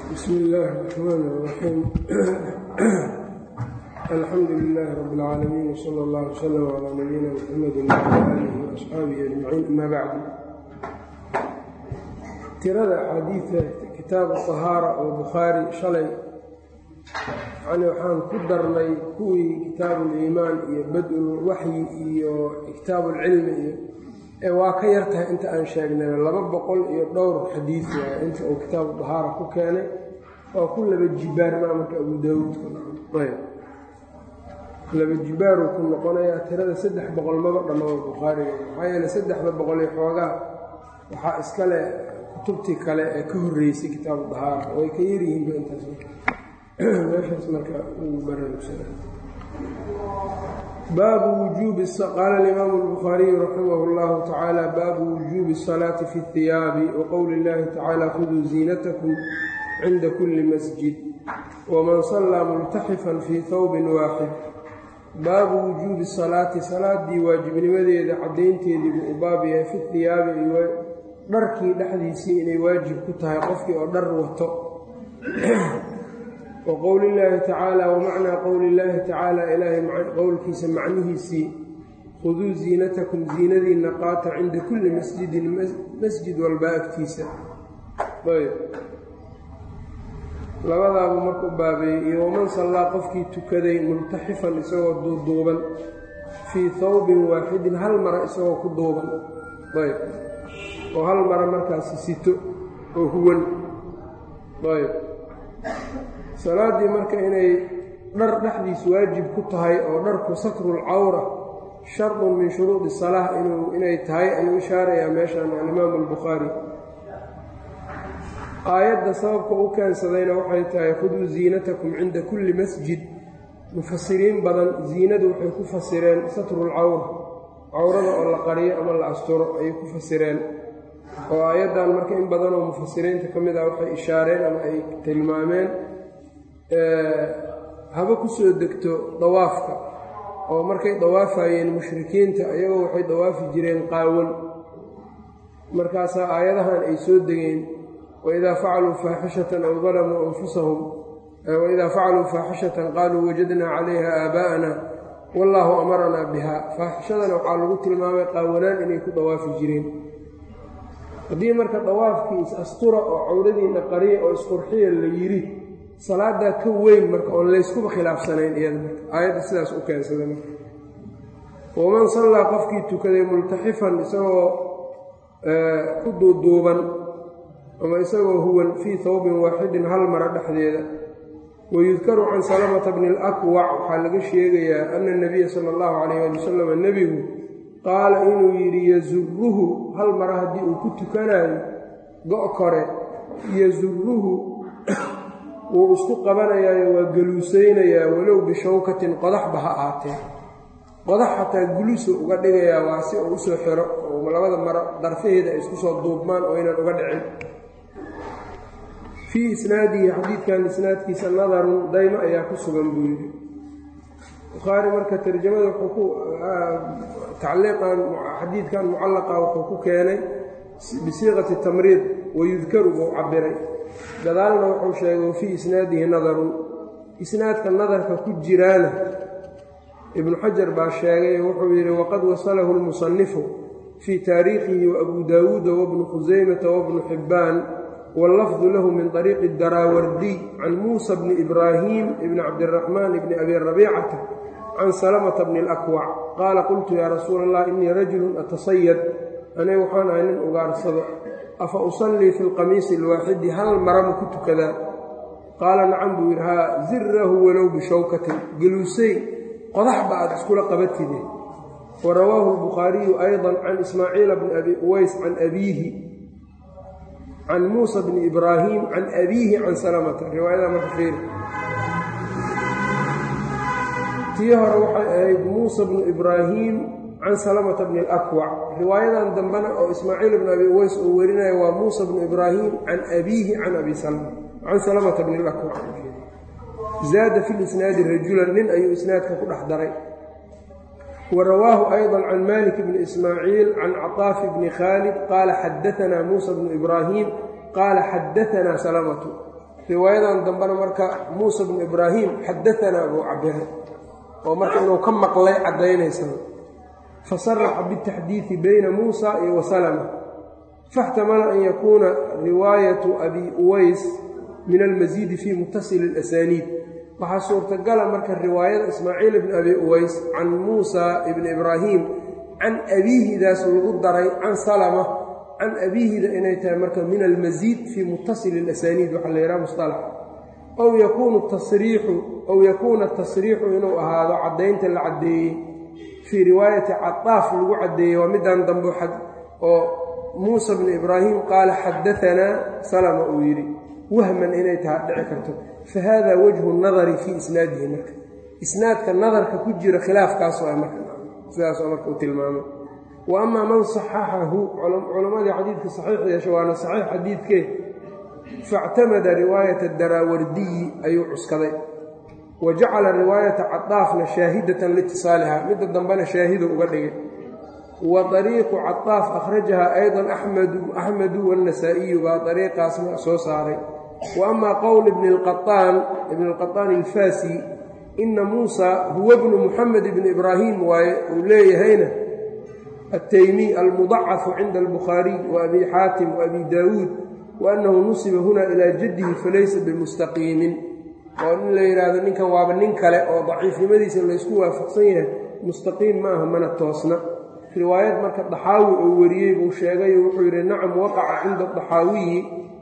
bsm اllaahi الرحmn الرaxيim alxamdu لilaahi rab اlcaalamiin wslى اllah wslm عlى nabiyina mxamedi wعlى alihi وaصxaabihi ajmaciin ama bacdu tirada axaadiida kitaabu طahaara oo bukhaari shalay yani waxaan ku darnay kuwii kitaabu اliimaan iyo bad-ulwaxyi iyo kitaabu اlcilmi iyo ee waa ka yar tahay inta aan sheegnay laba boqol iyo dhowr xadiid waay inta uu kitaabu dahaara ku keenay waa ku laba jibaarmaa marka abu daawuudka laba jibaaruu ku noqonayaa tirada saddex boqol maba dhammaa bukhaariga maxaa yeele saddexda boqol iyo xoogaa waxaa iskale kutubtii kale ee ka horreysay kitaabu dahaara way ka yaryihiinba intaas meeshaas marka uu baraarugsanay baabu wujuubi qaala alimaamu albukhaariyu raximah اllahu tacaala baabu wujuubi الsalaati fi اhiyaabi waqowli اllahi tacaala khuduu ziinatakum cinda kuli masjid waman sallaa multaxifan fii hawbin waaxid baabu wujuubi salaati salaadii waajibnimadeeda caddaynteedii buu u baab yahay fi hiyaabi dharkii dhexdiisii inay waajib ku tahay qofkii oo dhar wato wa qowli illaahi tacaala wa macnaa qowli illaahi tacaala ilaahay qowlkiisa macnihiisii khuduu ziinatakum ziinadiinna qaata cinda kulli masjidin masjid walba agtiisa ayb labadaabuu marka u baabeeyey iyo waman sallaa qofkii tukaday multaxifan isagoo duuduuban fii hawbin waaxidin hal mara isagoo ku duuban ayb oo hal mara markaasi sito oo huwan ayb salaaddii marka inay dhar dhexdiis waajib ku tahay oo dharku satrul cawra shardun min shuruudi salaah inay tahay ayuu ishaarayaa meeshan alimaamu albukhaari aayadda sababka u keensadayna waxay tahay khuduu ziinatakum cinda kulli masjid mufasiriin badan ziinadu waxay ku fasireen satrul cawra cawrada oo la qariyo ama la asturo ayay ku fasireen oo aayaddan marka in badanoo mufasiriinta ka mid ah waxay ishaareen ama ay tilmaameen haba ku soo degto dawaafka oo markay dawaafayeen mushrikiinta ayagoo waxay dawaafi jireen qaawan markaasaa aayadahan ay soo degeen waidaa facaluu faaxishatan aw dalamuu anfusahum waidaa facaluu faaxishatan qaaluu wajadnaa calayha aabaa'ana wallaahu amaranaa biha faaxishadana waxaa lagu tilmaamay qaawanaan inay ku dawaafi jireen haddii marka dawaafkii is-astura oo cawradiinna qariya oo isqurxiya la yidhi salaadaa ka weyn marka oon layskuba khilaafsanayn iyada marka aayadda sidaas u keensada marka waman sallaa qofkii tukaday multaxifan isagoo ku duuduuban ama isagoo huwan fii hawbin waaxidin hal mara dhexdeeda wayudkaru can salamata bni alakwac waxaa laga sheegayaa ana nabiya sala allahu calayh ali wasalam nebigu qaala inuu yidhi yasuruhu hal mara haddii uu ku tukanayo go' kore yasuruhu wuu isku qabanayaayo waa galuusaynayaa walow bishawkatin qodaxba ha ahaatee qodax xataa guluso uga dhigayaa waa si uu usoo xiro oo labada maro darfaheeda ay isku soo duubmaan oo aynan uga dhicin fii isnaadihi xadiidkan isnaadkiisa nadarun daymo ayaa ku sugan buu yidhi bukhaari marka tarjamada wuxuu ku tacliiqan xadiidkan mucallaqa wuxuu ku keenay bisiiqati tamriid wayudkaru buu cabiray gadaalna wuxuu sheegay wa fii isnaadihi nadarun isnaadka nadarka ku jiraana ibnu xajar baa sheegay wuxuu yidhi waqad wasalahu lmusanifu fii taariikhihi waabuu daawuuda wabnu khusaymata wabnu xibbaan wallafdu lahu min طariiqi daraawardiy can muusa bni ibraahim ibni cabdiraxmaan ibni abi rabiicata can salamata bni alakwac qaala qultu yaa rasuula allah innii rajulun atasayad aniga waxaan ahay nin ugaarsado afa usallii fi lqamiisi alwaaxidi hal marama ku tukadaa qaala nacam buu yidhi haa zirahu walow bishawkatin geluusay qodaxba aad iskula qabatide wa rawaahu albukhaariyu ayضa can ismaaciila bni abi uways can abiihi can muusa bni ibraahim can abiihi can salamata riwaayada marka fiir tii hore waxay ahayd muusa bnu ibraahim can salamata bni alakwac riwaayadan dambena oo ismaaciil bni abi uways uu werinaya waa muusa bnu ibraahim can abiihi can abi salma can salamata bni alakwac zaada fi lisnaadi rajulan nin ayuu isnaadka ku dhex daray wa rawaahu ayضa can malik bni ismaaciil can caطaafi bni khaalid qaala xadaanaa muusa bnu ibraahim qaala xadaanaa salamatu riwaayadan dambena marka muusa bnu ibraahim xadaanaa buu cabiray oo marka inuu ka maqlay caddaynaysa fasaraxa bitaxdiidi bayna muusa iyo wasalama faاxtamala an yakuuna riwaayatu abi uways min almasiidi fii mutasili اlasaniid waxaa suurtagala marka riwaayada ismaaciil ibni abi uways can muusa ibni ibraahim can abiihidaas lagu daray can salama can abiihida inay tahay marka min almasiid fii mutasili اlasaniid waxaa la yidhaha musطalax ow yakuunu tasriixu ow yakuuna tasriixu inuu ahaado caddaynta la caddeeyey fii riwaayati cadaaf lagu caddeeyey waa middan dambe oo muusa bnu ibraahim qaala xadaanaa salama uu yidhi wahman inay taha dhici karto fa hada wajhu nadari fii isnaadihi marka isnaadka nadarka ku jira khilaafkaas waa marka sidaas oo marka uu tilmaamay wa amaa man saxaxahu culammadii xadiidka saxiix yeesha waana saxiix xadiidkee faاctamada riwaayata daraawardiyi ayuu cuskaday wa jacala riwaayata cadaafna shaahidatan liitisaaliha midda dambena shaahidu uga dhigay wa dariiqu cadaaf akhrajaha aydan axmedu waannasaa'iyu baa dariiqaasna soo saaray wa amaa qowl ibni lqaaan ibni lqaطaan alfaasi ina muusa huwa bnu muxamed ibni ibraahim waaye uu leeyahayna altaymiy almudacafu cinda albukhaariy wa abi xaatim wa abi daawuud wa annahu nusiba huna ilaa jaddihi falaysa bimustaqiimin oo in la yidhaahdo ninkan waaba nin kale oo daciifnimadiisa laysku waafaqsan yahay mustaqiim ma aha mana toosna riwaayad marka daxaawi uu wariyey buu sheegay wuxuu yidhi nacam waqaca cinda daxaawiyi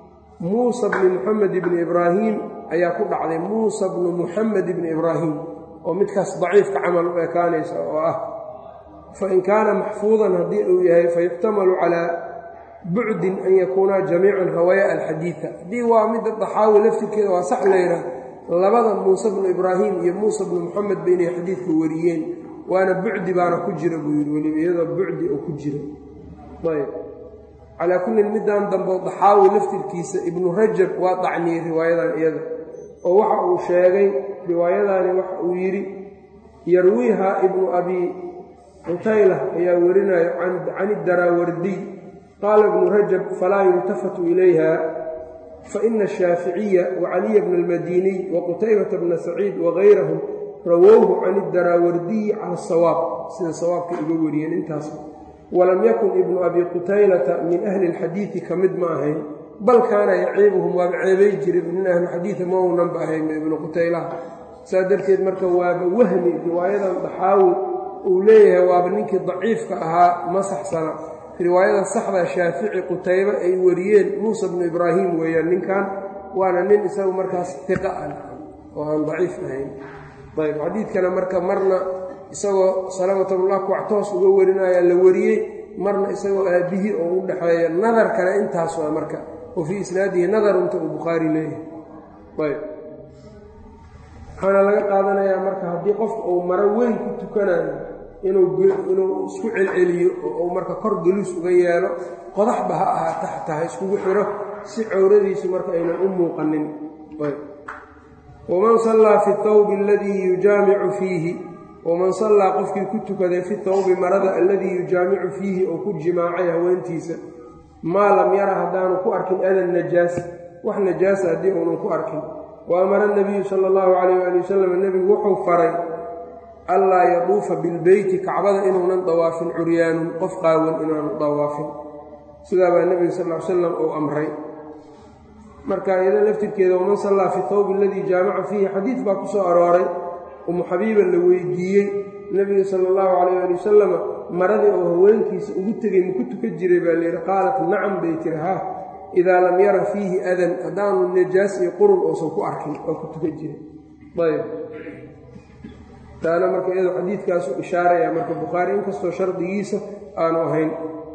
muusa bni muxamed ibni ibraahim ayaa ku dhacday muusa bnu muxamed ibni ibraahim oo midkaas daciifka camal u ekaanaysa oo ah fain kaana maxfuudan haddii uu yahay fayuxtamalu calaa bucdin an yakuunaa jamiican hawaya alxadiida haddii waa midda daxaawi laftirkeeda waa sax layidhaah labada muuse bnu ibraahim iyo muusa bnu muxamed ba inay xadiidka wariyeen waana bucdi baana ku jira buu yidhi weliba iyadoo bucdi oo ku jira ayb calaa kullin middan dambe daxaawi laftirkiisa ibnu rajab waa dacniyey riwaayadan iyada oo waxa uu sheegay riwaayadaani waxa uu yidhi yarwiiha ibnu abi cutayla ayaa werinayo can idaraawardiy qaala ibnu rajab falaa yultafatu ilayha faina ashaaficiya wacaliya bna almadiniy waqutaybata bna saciid wagayrahum rawowhu can idaraawardiyi cala asawaab sida sawaabka iga wariyeen intaas walam yakun ibnu abi qutaylata min ahli alxadiidi ka mid ma ahayn bal kaana yaciibuhum waaba ceebay jiray min ahlixadiida ma uunanba ahayn ibnu qutaylaha saa darteed marka waaba wahmi riwaayadan daxaawi uu leeyahay waaba ninkii daciifka ahaa ma saxsana riwaayada saxda shaafici qutaybe ay wariyeen muusa bnu ibraahim weeyaan ninkan waana nin isagu markaas tiqa ah oo aan daciif ahayn ayb xadiidkana marka marna isagoo salawatullah kuwactoos uga warinaya la wariyey marna isagoo aabbihii oo u dhexeeya nadarkana intaas waa marka wa fii isnaadihi nadarunta uu bukhaari leeyahay ayb waxaana laga qaadanayaa marka haddii qofka uu maro weyn ku tukanayo inuu isku celceliyo oo uu marka kor geluus uga yeelo qodaxba ha ahaata xataa ha iskugu xiro si cowradiisu marka aynan u muuqanin waman sallaa fi thawbi aladii yujaamicu fiihi waman sallaa qofkii ku tukaday fi thawbi marada alladii yujaamicu fiihi oo ku jimaacay haweentiisa maa lam yara haddaanu ku arkin adan najaas wax najaasa haddii uunan ku arkin wa amara nabiyu sala allahu calayh waali wasalam nebigu wuxuu faray allaa yaduufa bilbeyti kacbada inuunan dawaafin curyaanun qof qaawan inaanu dawaafin sidaa baa nebiga sal ly slam uu amray marka iyada laftirkeeda waman sallaa fi thawbi aladii jaamaca fiihi xadiid baa ku soo arooray umu xabiiba la weydiiyey nebiga sala allahu calayh ali wasalama maradii oo haweenkiisa ugu tegey maku tukan jiray baa layidhi qaalat nacam bay tiri haa idaa lam yara fiihi adan haddaanu najaas iyo qurun uusan ku arkin oo ku tukan jiray ayb taana marka iyadoo xadiidkaasu ishaaraya marka bukhaari inkastoo shardigiisa aanu ahayn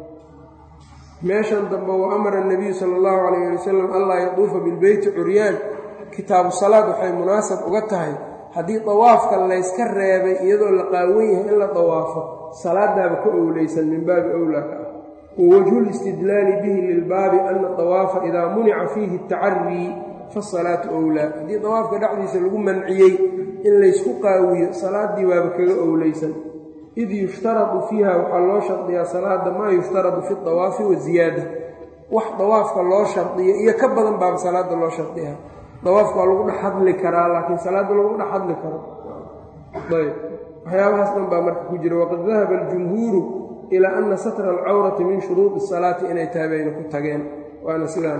meeshan dambe wa amara nabiyu sala allahu calayh ali wasalam allaa yaduufa bilbeyti curyaan kitaabu salaad waxay munaasab uga tahay haddii dawaafka layska reebay iyadoo la qaawan yahay in la dawaafo salaadaaba ka owleysan min baabi owlaa ka ah wa wajhu listidlaali bihi lilbaabi ana dawaafa idaa munica fiihi tacarii fasalaatu owlaa haddii dawaafka dhexdiisa lagu manciyey in laysku qaawiyo salaaddii waaba kaga owleysan id yushtaradu fiiha waxaa loo shardiyaa salaada maa yushtaradu fi dawaafi wa ziyaada wax dawaafka loo shardiyo iyo ka badan baaba salaada loo shardiyaa dawaafka waa lagu dhex hadli karaa laakiin salaadda laguma dhex hadli karo ayb waxyaabahaas dhan baa marka ku jira waqad dahaba aljumhuuru ilaa ana satra alcawrati min shuruudi salaati inay tahay bayna ku tageen waana sidaan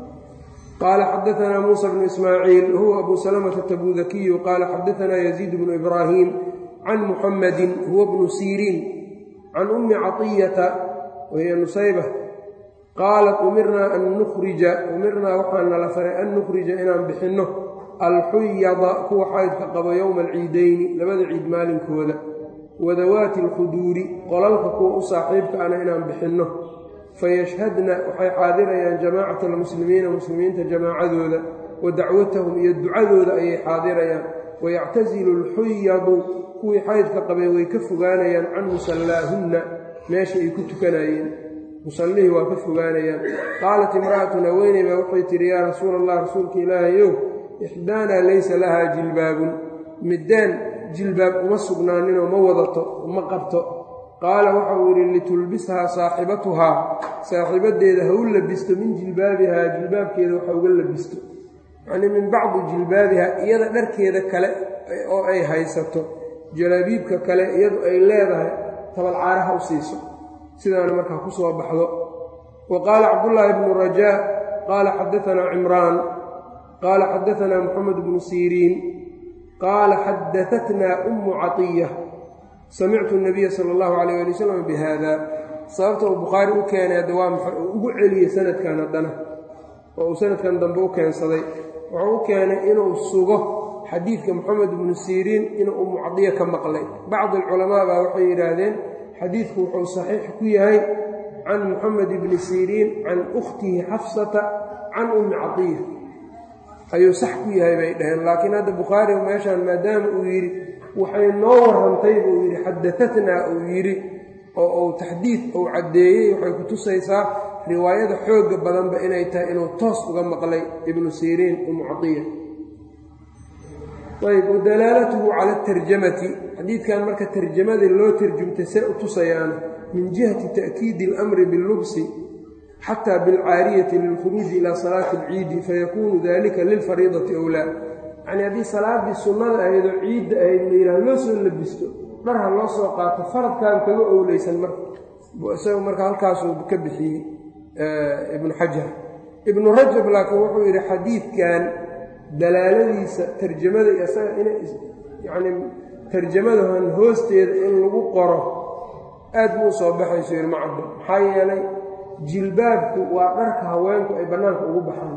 qaala xadaanaa muusa bnu ismaaciil huwa abu salamata tabudakiyu qaala xadaanaa yaziid bnu ibraahim can muxamadin huwa bnu siriin can ummi caطiyata wahiya nusayba qaalat umirnaa an nukhrija umirnaa waxaa nala faray an nukhrija inaan bixinno alxuyada kuwa xaydka qabo yowma alciidayni labada ciid maalinkooda wadawaati alkhuduuri qolalka kuwa u saaxiibka ana inaan bixinno fayashhadna waxay xaadirayaan jamaacata almuslimiina muslimiinta jamaacadooda wa dacwatahum iyo ducadooda ayay xaadirayaan wayactasilu alxuyadu kuwii xaydka qabay way ka fogaanayaan can musallaahunna meesha ay ku tukanayeen musallihii waa ka fogaanayaan qaalat imra'atun haweeney baa waxay tidhi yaa rasuula allah rasuulka ilaahayow ixdaanaa laysa lahaa jilbaabun middaan jilbaab uma sugnaaninoo ma wadato ma qabto qaala waxauu yidhi litulbishaa saaxibatuhaa saaxiibaddeeda ha u labisto min jilbaabihaa jilbaabkeeda waxa uga labisto yacnii min bacdi jilbaabihaa iyada dharkeeda kale oo ay haysato jalaabiibka kale iyadu ay leedahay tabalcaaraha u siiso sidaana markaa ku soo baxdo wa qaala cabdullaahi bnu rajaa qaala xadaanaa cimraan qaala xadaanaa moxamed bnu siriin qaala xadaatnaa ummu catiya samictu nabiya sala allahu calayh ali wasalam bi haada sababta uu bukhaari u keenay hadda waa maxay uu ugu celiyey sanadkan haddana oo uu sanadkan dambe u keensaday wuxuu u keenay inuu sugo xadiidka moxamed bnu siriin inuu ummu cadiya ka maqlay bacdi alculamaa baa waxay yidhaahdeen xadiidku wuxuu saxiix ku yahay can moxamed bni siriin can ukhtihi xafsata can ummi cadiya ayuu sax ku yahay bay dhaheen laakiin hadda bukhaari meeshaan maadaama uu yidhi waxay noo warrantay buu yidhi xadatatnaa uu yidhi oo uu taxdiid uu caddeeyey waxay ku tusaysaa riwaayada xoogga badanba inay tahay inuu toos uga maqlay ibnu siriin ummu cadiya ayb wadalaalatuhu cala atarjamati xadiidkan marka tarjamadii loo tarjumtay see u tusayaana min jihati ta'kiidi اlamri biاllubsi xataa bilcaariyati lilkhuruuji ilaa salaati alciidi fayakuunu dalika lilfariidati owlaa yacnii haddii salaaddii sunnada ahaydoo ciidda ahayd la yidhaha loo soo labisto dhar ha loo soo qaato faradkaan kaga owleysan marka isagu marka halkaasuu ka bixiyey ibnu xajar ibnu rajab laakiin wuxuu yidhi xadiidkan dalaaladiisa tarjamada isaga ina yacnii tarjamadahan hoosteeda in lagu qoro aad buu soo baxayso yidhi macabdo maxaa yeelay jilbaabku waa dharka haweenku ay bannaanka ugu baxaan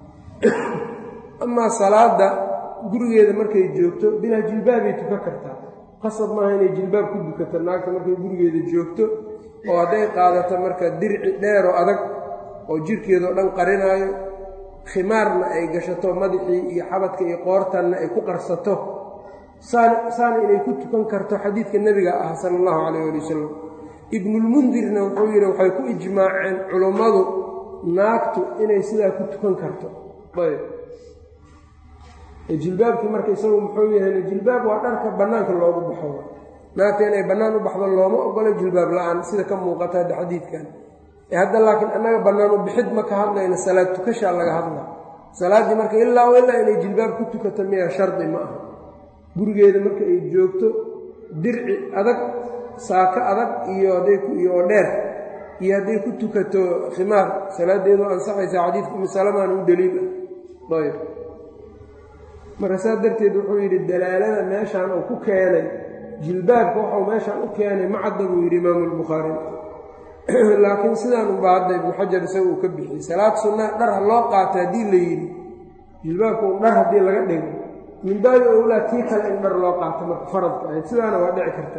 amaa salaadda gurigeeda markay joogto bilaa jilbaabay tukan kartaa qasab maaha inay jilbaab ku dukato naagta markay gurigeeda joogto oo hadday qaadato marka dirci dheeroo adag oo jirhkeedao dhan qarinaayo khimaarna ay gashato madaxii iyo xabadka iyo qoortanna ay ku qarsato saana inay ku tukan karto xadiidka nebiga ah sala allahu calayh ali wasalam ibnulmundirna wuxuu yidhi waxay ku ijmaaceen culummadu naagtu inay sidaa ku tukan karto ayb jilbaabkii marka isagu muxuu yahay jilbaab waa dharka bannaanka loogu baxo naagta inay bannaan u baxdo looma ogolo jilbaab la-aan sida ka muuqata hadda xadiidkan hadda laakiin annaga bannaan u bixid ma ka hadlayna salaad tukashaa laga hadla salaaddii marka ilaa ilaa inay jilbaab ku tukato miya shardi ma aha gurigeeda marka ay joogto dirci adag saako adag iyo haddayiyo oo dheer iyo hadday ku tukato khimaar salaadeedu ansaxaysa xadiidka umisalamaana u daliil ah ayb marka saas darteed wuxuu yidhi dalaalada meeshaan uu ku keenay jilbaabka waxau meeshaan u keenay macadda buu yidhi imaamu albukhaari laakiin sidaan unba hadda ibnu xajar isaga uu ka bixiyey salaad sunnaa dhar ha loo qaata haddii la yidhi jilbaabka un dhar haddii laga dhigo min baabi owlaa tii kale in dhar loo qaato marka faradka ahayd sidaana waa dhici karta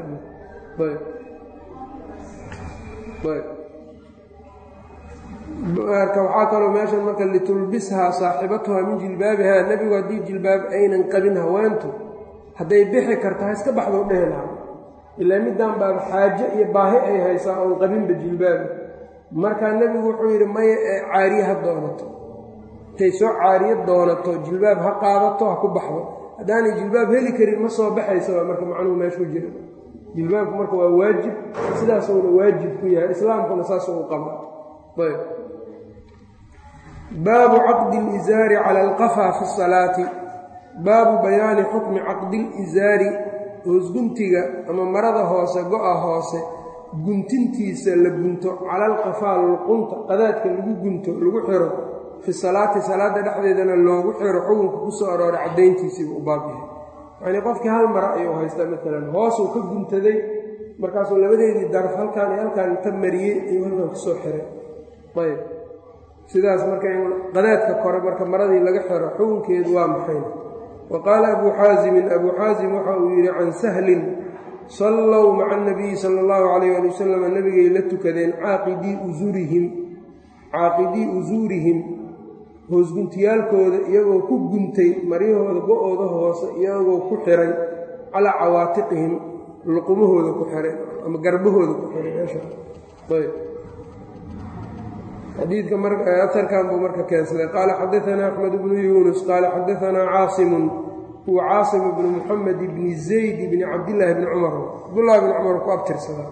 marka waxaa kaloo meeshan marka litulbishaa saaxibatuha min jilbaabihaa nebigu haddii jilbaab aynan qabin haweentu hadday bixi karto ha iska baxdoo dhehi lahaa ilaa middan baaba xaajo iyo baahi ay haysaa oon qabinba jilbaabi markaa nebigu wuxuu yidhi maya ee caariye ha doonato intay soo caariye doonato jilbaab ha qaadato ha ku baxdo haddaanay jilbaab heli karin ma soo baxaysa waa marka macnuhu meesha ku jira jilbaabku marka waa waajib sidaasuuna waajib ku yahay islaamkuna saasuu u qaba ayb baabu caqdi alizaari cala alqafaa fi salaati baabu bayaani xukmi caqdi lizaari hoosguntiga ama marada hoose go-a hoose guntintiisa la gunto cala alqafaa luqunta qadaadka lagu gunto lagu xiro fi salaati salaada dhexdeedana loogu xiro xukunka ku soo arooray caddayntiisiibu u baabyahay yacnii qofkii hal mara ayuu haystaa maalan hoosuu ka guntaday markaasuu labadeedii daraf halkaan iyo halkaan inta mariyey ayuu halkan kusoo xiray ayb sidaas marka in qadaadka kore marka maradii laga xiro xukunkeedu waa maxay wa qaala abuu xaasimin abuu xaasim waxa uu yidhi can sahlin sallow maca anabiyi sala allahu calayh ali wasalam nebigay la tukadeen caaqidii usurihim caaqidii usuurihim hoosguntiyaalkooda iyagoo ku guntay maryahooda go-ooda hoose iyagoo ku xiray calaa cawaatiqihim luqumahooda ku xiray ama garbahooda ku xiray meesha ayb xadiidka aarkan buu marka keensaday qaala xadaanaa axmed bnu yuunus qaala xadaanaa caasimun huwa caasim bnu muxamed bni zayd bni cabdillaahi bni cumar cabdullahi bni cumar ku abtirsadaa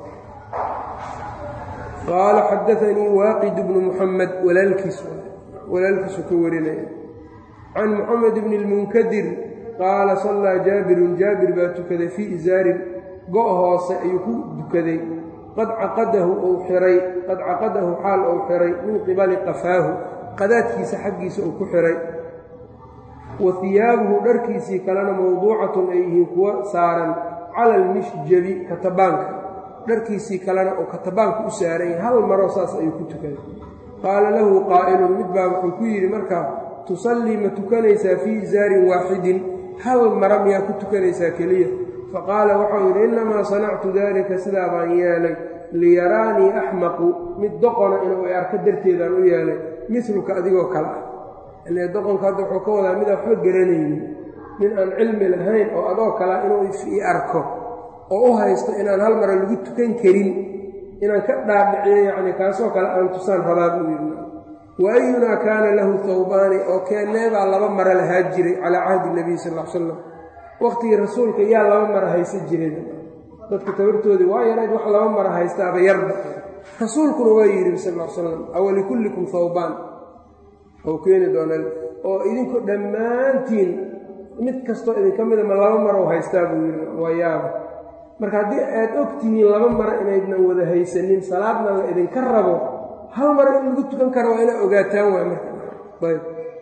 qaala xadaanii waaqid bnu muxamed walaalkiis walaalkiisu ka warinaya can muxamed bni lmunkadir qaala sallaa jaabirun jaabir baa tukaday fii isaarin go' hoose ayuu ku dukaday qad caqadahu uu xiray qad caqadahu xaal uu xiray min qibali qafaahu qadaadkiisa xaggiisa uu ku xiray wa hiyaabuhu dharkiisii kalena mawduucatun ay yihiin kuwo saaran cala almishjabi katabaanka dharkiisii kalena uu katabaanka u saaray hal maro saas ayuu ku tukaday qaala lahu qaa'ilun mid baa wuxuu ku yidhi markaa tusallii ma tukanaysaa fii isaarin waaxidin hal mara miyaa ku tukanaysaa keliya faqaala waxau yidhi innamaa sanactu daalika sidaa baan yeelay liyaraanii axmaqu mid doqona inuu i arko darteedaan u yeelay miluka adigoo kale ah ile doqonka hadda wuxuu ka wadaa midaan waxba garanaynin nin aan cilmi lahayn oo adoo kalea inuu i arko oo u haysto inaan hal mara lagu tukan karin inaan ka dhaadhiciyo yacni kaasoo kale aan tusaan rabaa buu yidhi wa ayunaa kaana lahu thawbaani oo keenneebaa laba mara lahaa jiray calaa cahdi nabiy sal l salam waqtigii rasuulka yaa laba mara haysan jireen dadka tabartoodii waa yarayd wax laba mara haystaaba yarba rasuulkuna waa yidhi sal l salam awalikullikum thawbaan ou keeni doona oo idinku dhammaantiin mid kastoo idinka mida ma laba marow haystaa buu yidhi waa yaaba marka haddii aad og tihiin laba mara inaydnan wada haysanin salaadna la idinka rabo hal mara in lagu tukan karo waa inaa ogaataan waay marka ayb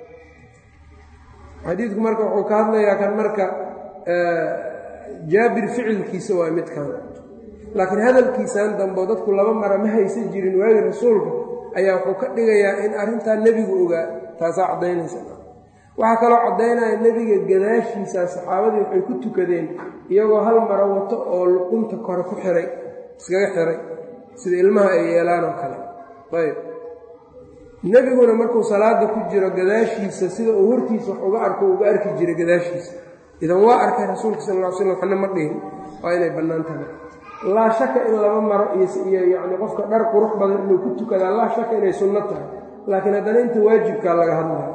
xadiidku marka wuxuu ka hadlayaa kan marka jaabir ficilkiisa waa midkan laakiin hadalkiisan dambo dadku laba mara ma haysan jirin waagi rasuulka ayaa wuxuu ka dhigayaa in arrintaa nebigu ogaa taasaa caddaynaysa waxaa kaloo caddaynaya nebiga gadaashiisa saxaabadii waxay ku tukadeen iyagoo hal maro wato oo luqunta kore ku xiray iskaga xiray sida ilmaha ay yeelaan oo kale ayb nebiguna markuu salaada ku jiro gadaashiisa sida uu hortiisa wax uga arko uga arki jiray gadaashiisa idan waa arkay rasuulka sal ll ly slam waxna ma dhihin waa inay bannaan tahay laa shaka in laba maro iyo yacni qofka dhar qurux badan inuu ku tukadaa laa shaka inay sunno tahay laakiin haddana inta waajibkaa laga hadlaya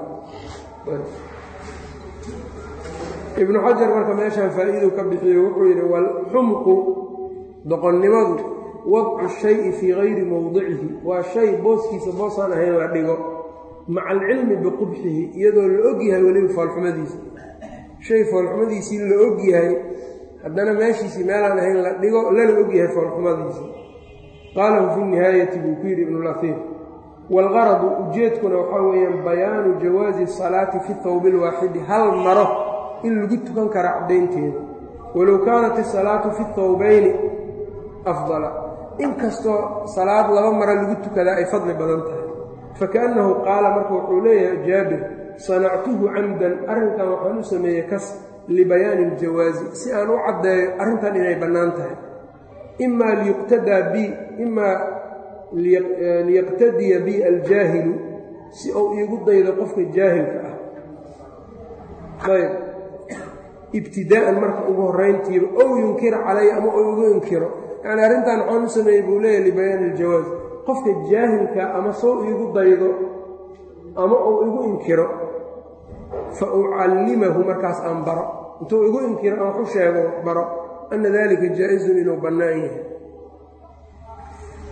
ibnu xajar marka meeshaan faa'iiduu ka bixiyo wuxuu yidhi walxumqu doqonnimadu wadcu shayi fii gayri mowdicihi waa shay booskiisa boosaan ahayn la dhigo maca alcilmi biqubxihi iyadoo la og yahay weliba foolxumadiisa shay foolxumadiisii la og yahay haddana meeshiisii meelaan ahayn la dhigo lana og yahay foolxumadiisa qaalahu fi nihaayati buu ku yidhi ibnulaiir waalgaradu ujeedkuna waxaa weeyaan bayaanu jawaazi salaati fi thawbi lwaaxidi hal maro in lagu tukan kara caddaynteeda walow kaanat isalaatu fi thawbayni afdala inkastoo salaad laba maro lagu tukadaa ay fadli badan tahay fakaannahu qaala marka wuxuu leeyahay jaabir sanactuhu camdan arrinkan waxaan u sameeyey kas libayaani iljawaazi si aan u caddeeyo arrintan inay bannaan tahay imaa liyuqtadaa bi imaa liyaqtadiya bi aljaahilu si uu iigu daydo qofka jaahilka ah ayb ibtidaa'an marka ugu horrayntiiba ow yunkira calaya ama uu igu inkiro yacni arrintan waxaan u sameeyey buu leeyahy libayaani iljawaaz qofka jaahilka ama soo iigu daydo ama uu igu inkiro fa ucallimahu markaas aan baro intuu igu inkiro aan wax u sheego baro ana dalika jaa-izun inuu bannaan yahay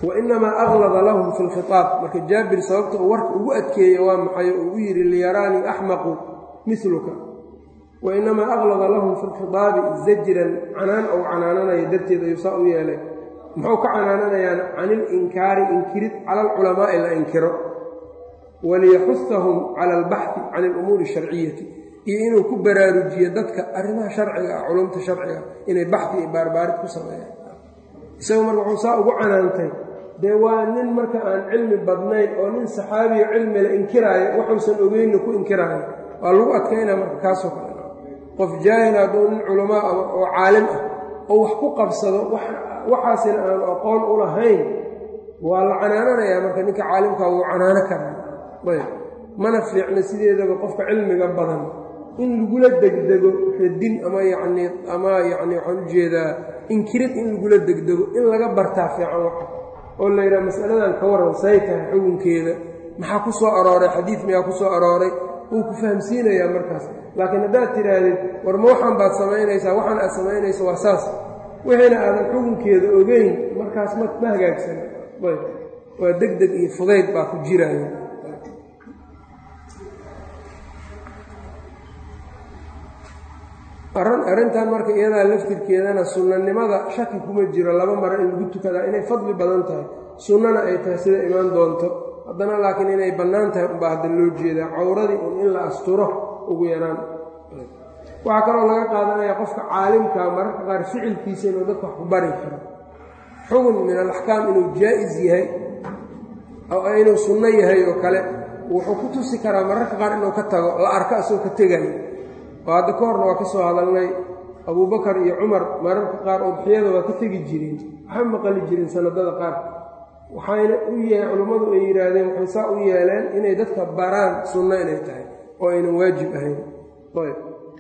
wainamaa aklada lahum fi lkhitaab marka jaabir sababta uu warka ugu adkeeyey waa maxay uu u yidhi liyaraanii axmaqu miluka wainamaa aklada lahum fi lkhitaabi zajran canaan ou canaananaya darteed ayuu saa u yeelay muxuu ka canaananayaan can ilinkaari inkirid cala alculamaa'i la inkiro waliyaxusahum cala albaxdi can alumuuri asharciyati iyo inuu ku baraarujiyo dadka arrimaha sharciga ah culumta sharciga inay baxdi iyo baarbaarid ku sameeyaan isagu marka wuxuu saa ugu canaantay dee waa nin marka aan cilmi badnayn oo nin saxaabiyo cilmila inkiraayo waxuusan ogeynna ku inkiraayo waa lagu adkaynaa marka kaasoo kale qof jaahil hadduu nin culamaa ah oo caalim ah oo wax ku qabsado waxaasina aanu aqoon u lahayn waa la canaananayaa marka ninka caalimkaa wuu canaano karaa ayb mana fiicna sideedaba qofka cilmiga badan in lagula degdego radin ama yacnii ama yacni waxaan ujeedaa inkirid in lagula degdego in laga bartaa fiican waxa oo la yidhaha masaladan ka warran say tahay xukunkeeda maxaa ku soo arooray xadiid miyaa ku soo arooray wuu ku fahamsiinayaa markaas laakiin haddaad tidhaahdid war ma waxaan baad samaynaysaa waxaan aad samaynaysa waa saas wixiina aadan xukunkeeda ogeyn markaas ma ma hagaagsan ayb waa deg deg iyo fudayd baa ku jiraya arrintan marka iyadaa laftirkeedana sunnanimada shaki kuma jiro laba maro in lagu tukadaa inay fadli badan tahay sunnana ay tahay sida imaan doonto haddana laakiin inay bannaan tahay unbaa hadda loo jeedaa cawradii un in la asturo ugu yaraan waxaa kaloo laga qaadanayaa qofka caalimkaa mararka qaar ficilkiisa inuu dadka wax ku bari karo xugun min alaxkaam inuu jaa'is yahay oo inuu sunno yahay oo kale wuxuu ku tusi karaa mararka qaar inuu ka tago la arko asoo ka tegayo oo hadda ka horna waa ka soo hadalnay abuubakar iyo cumar mararka qaar udxiyada waa ka tegi jireen waxay maqali jireen sanadada qaar waxayna u yahay culummadu ay yidhaahdeen waxay saa u yeeleen inay dadka baraan sunno inay tahay oo aynan waajib ahayn ayb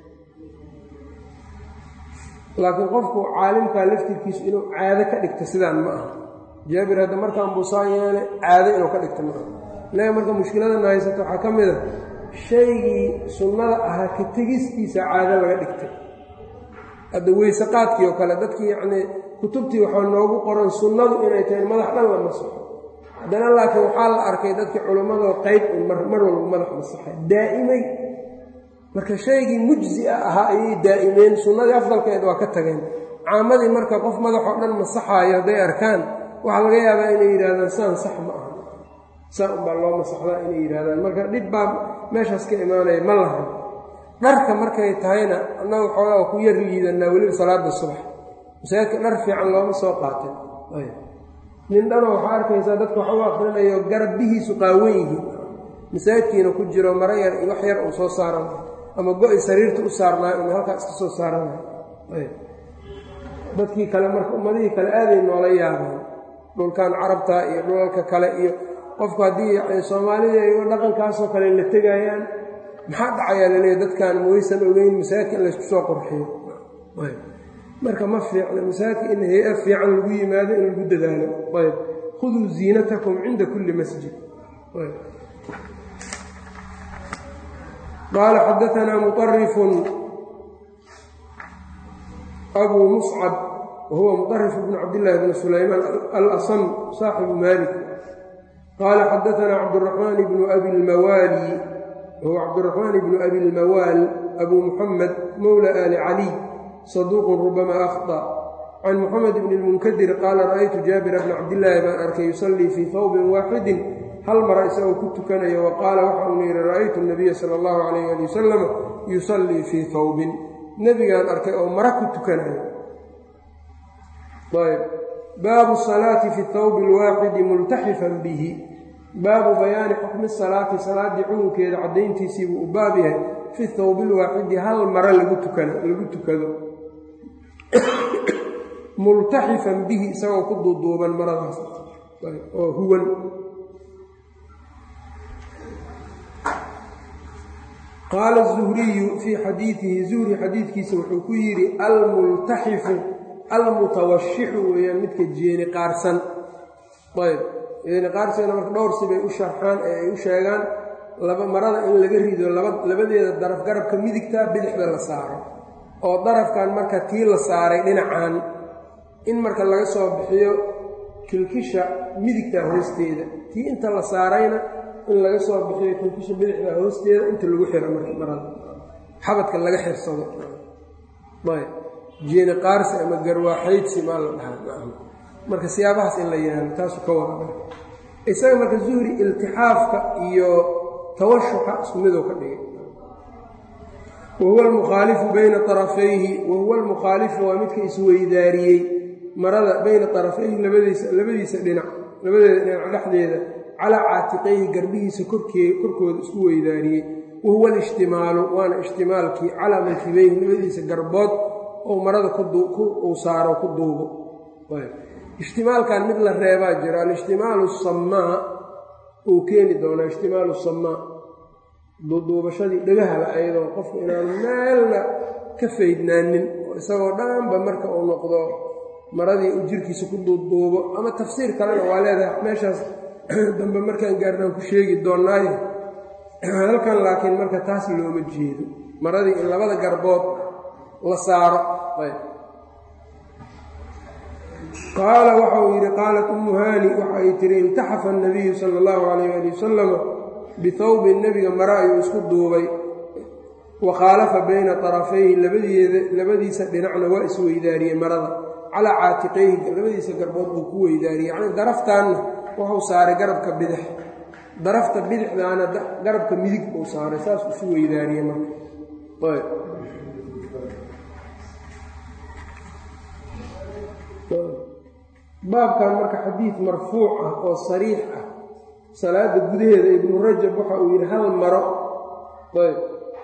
laakiin qofku caalimkaa laftirkiisu inuu caado ka dhigto sidaan ma aha jaabir hadda markaan buusaa yeele caado inuu ka dhigto ma aha ilaga marka mushkiladana haysato waxaa ka mid a shaygii sunnada ahaa ka tegistiisa caado laga dhigtay hadda weyse qaadkii oo kale dadkii yacnii kutubtii waxaa noogu qoran sunnadu inay tahay madax dhan la masaxo haddana laakiin waxaa la arkay dadkii culimmadoo qayb mar walba madax masaxay daa'imay marka shaygii mujzi-a ahaa ayay daa'imeen sunnadii afdalkeed waa ka tageen caamadii marka qof madaxoo dhan masaxaayo hadday arkaan waxaa laga yaabaa inay yidhahdaan saan sax ma aha saa unbaa loo masaxdaa inay yidhahdaan marka dhib baa meeshaas ka imaanaya ma lahan dharka markay tahayna annaga xoogaa ku yar liidanaa weliba salaada subax masaajidka dhar fiican looma soo qaatin nin dhanoo waxaa arkaysaa dadka wax u akrinayo garabbihiisu qaawan yihiin masaajidkiina ku jiro maro yar iyo wax yar uu soo saaran ama go-i sariirta u saarnaayo uma halkaa iska soo saaranayo dadkii kale marka ummadihii kale aaday noola yaabaan dhulkan carabta iyo dhulalka kale iyo qofku haddii soomaalida ay dhaqankaasoo kale la tegayaan maxaa dhacayaa laleeya dadkan mawaysan ogeyn masaajidka in laysku soo qurxiyo marka ma fiicna masaajidka in hay-a fiican lagu yimaado in lagu dadaalo ayb khuduu ziinatakum cinda kulli masjid qaala xadaanaa muطarifun abuu muscab wahuwa muطarif bn cabdillaahi bn sulaymaan alasam saaxibu malik qaala xadaanaa cabduraxmaan bnu abi lmawaali wahuwa cabduraxmaan bnu abi lmawaal abu muxamed mowla ali caliy saduuqun rubama akhطأ can muxamed bn اlmunkadir qaala ra'aytu jaabira bna cabdillaahi baan arkay yusallii fii hawbin waaxidin hal mara isagoo ku tukanayo wa qaala waxa uuna yidhi ra'aytu nabiya sala allahu calayh ali wasalam yusallii fii hawbin nebigaan arkay oo mara ku tukanayo ayb baabu salaati fi thawbi alwaaxidi multaxifan bihi baabu bayaani xukmi salaati salaaddii xukunkeeda caddayntiisii buu u baab yahay fi thawbi alwaaxidi hal mara lagu tukado multaxifan bihi isagoo ku duuduuban maradaas oo huwan qaala الzuhriyu fii xadiidihi zuhri xadiidkiisa wuxuu ku yidhi almultaxifu almutawashixu weeyaan midka jeeni qaarsan ayb jeeni qaarsana marka dhowr sibay u sharxaan ee ay u sheegaan laba marada in laga rido labadeeda daraf garabka midigta bidixda la saaro oo darafkan marka tii la saaray dhinacan in marka laga soo bixiyo kilkisha midigtaa hoosteeda tii inta la saarayna in laga soo bixiyo konkisha bidixda hoosteeda inta lagu xiro marka marada xabadka laga xirsado ayb jeeni qaarsi ama garwaaxaydsi maa la dhahaa marka siyaabahaas in la yaalo taasu ka wada isaga marka zuhri iltixaafka iyo tawashuxa isku midoo ka dhigay wahuwa almukhaalifu bayna arafayhi wahuwa almukhaalifu waa midka isweydaariyey marada bayna arafayhi labadiisa labadiisa dhinac labadeeda dhinac dhexdeeda calaa caatiqayhi garbihiisa korkee korkooda isku weydaariyey wahuwa alishtimaalu waana ishtimaalkii calaa mankibeyhi labadiisa garbood oo marada uu saaro ku duubo ishtimaalkan mid la reebaa jira alishtimaalu samaa uu keeni doonaa ishtimaalu samaa duuduubashadii dhagahala ayadoo qofku inaanu meelna ka faydnaanin oo isagoo dhanba marka uu noqdo maradii uu jirkiisa ku duuduubo ama tafsiir kalena waa leedahay meeshaas dambe markaan gaarnaan ku sheegi doonnaayo halkan laakiin marka taas looma jeedo maradii in labada garbood la saaro qaala waxa uu yidhi qaalat ummu haani waxa ay tihi imtaxafa annabiyu sala allahu calayh ali wasalama bihawbin nebiga mare ayuu isku duubay wa khaalafa bayna tarafayhi labadiisa dhinacna waa isweydaariyey marada calaa caatiqayhi labadiisa garbood buu ku weydaariyey yacnii daraftaanna wuxuu saaray garabka bidix darafta bidixdaana garabka midig buu saaray saas isu weydaariyey marka baabkan marka xadiid marfuuc ah oo sariix ah salaada gudaheeda ibnu rajab waxa uu yidhi hal maro ayb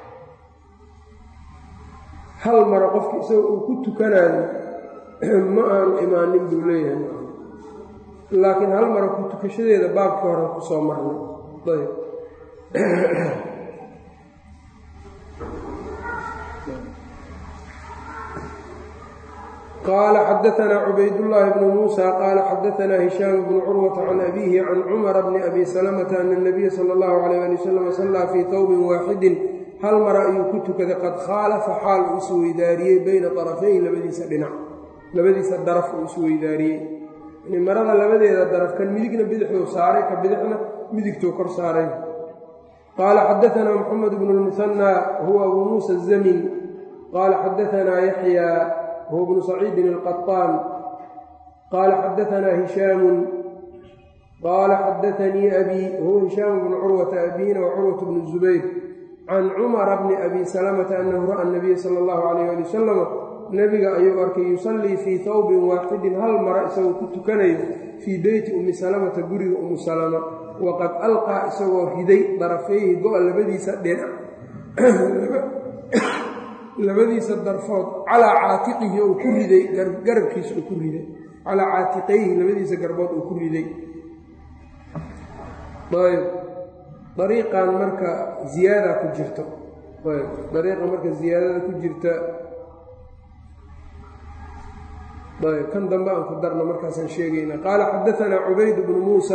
hal maro qofki isaga uu ku tukanayo ma aanu imaanin buu leeyahay laakiin hal maro ku tukashadeeda baabkii hore ku soo marnay ayb qال xdثna cbaydاللh بن موسى qال xdثna هiشhام بن cروة عن أbيه عن cمر بن أbي سلمة أن النبي slى الlه عليه لي وsلم صلىa fي thوb waaxidi hal mara ayuu ku tukaday qad khaalafa xaal uu isweydaariyey bayna طرفayhi labadiisa dhinac labadiisa daraf uu isweydaariyey marada labadeeda daraf kan midigna bidixduu saaray ka bidixna midigtuu kor saaray qال xdثna محمد بن المثنى huwa أbu muسى الزmن qال xdثna يحyى هو بن سعيid القطان qال xdثna هiشhاm qال xdثnii أbي wهو هiشhاm بن cروة أbيna وcروة بن الزبير can cمر بن أbي سلمة أنhu rأى النبي slى الlه عليه لي وsلم nebiga ayuu arkay yusallii fii hawbin waaxidin hal mara isagoo ku tukanayo fii beyti ummi salamata guriga ummu salama waqad alqaa isagoo riday darafayhi go-a labadiisa dhinac labadiisa darfood calaa caatiqihi uu ku riday garabkiisa uu ku riday calaa caatiqayhi labadiisa garbood uu ku riday ayb dariiqan marka ziyaada ku jirto ayb dariiqa marka ziyaadada ku jirta ayb kan dambe aan ku darno markaasaan sheegayna qaala xadaanaa cubayd bnu muusa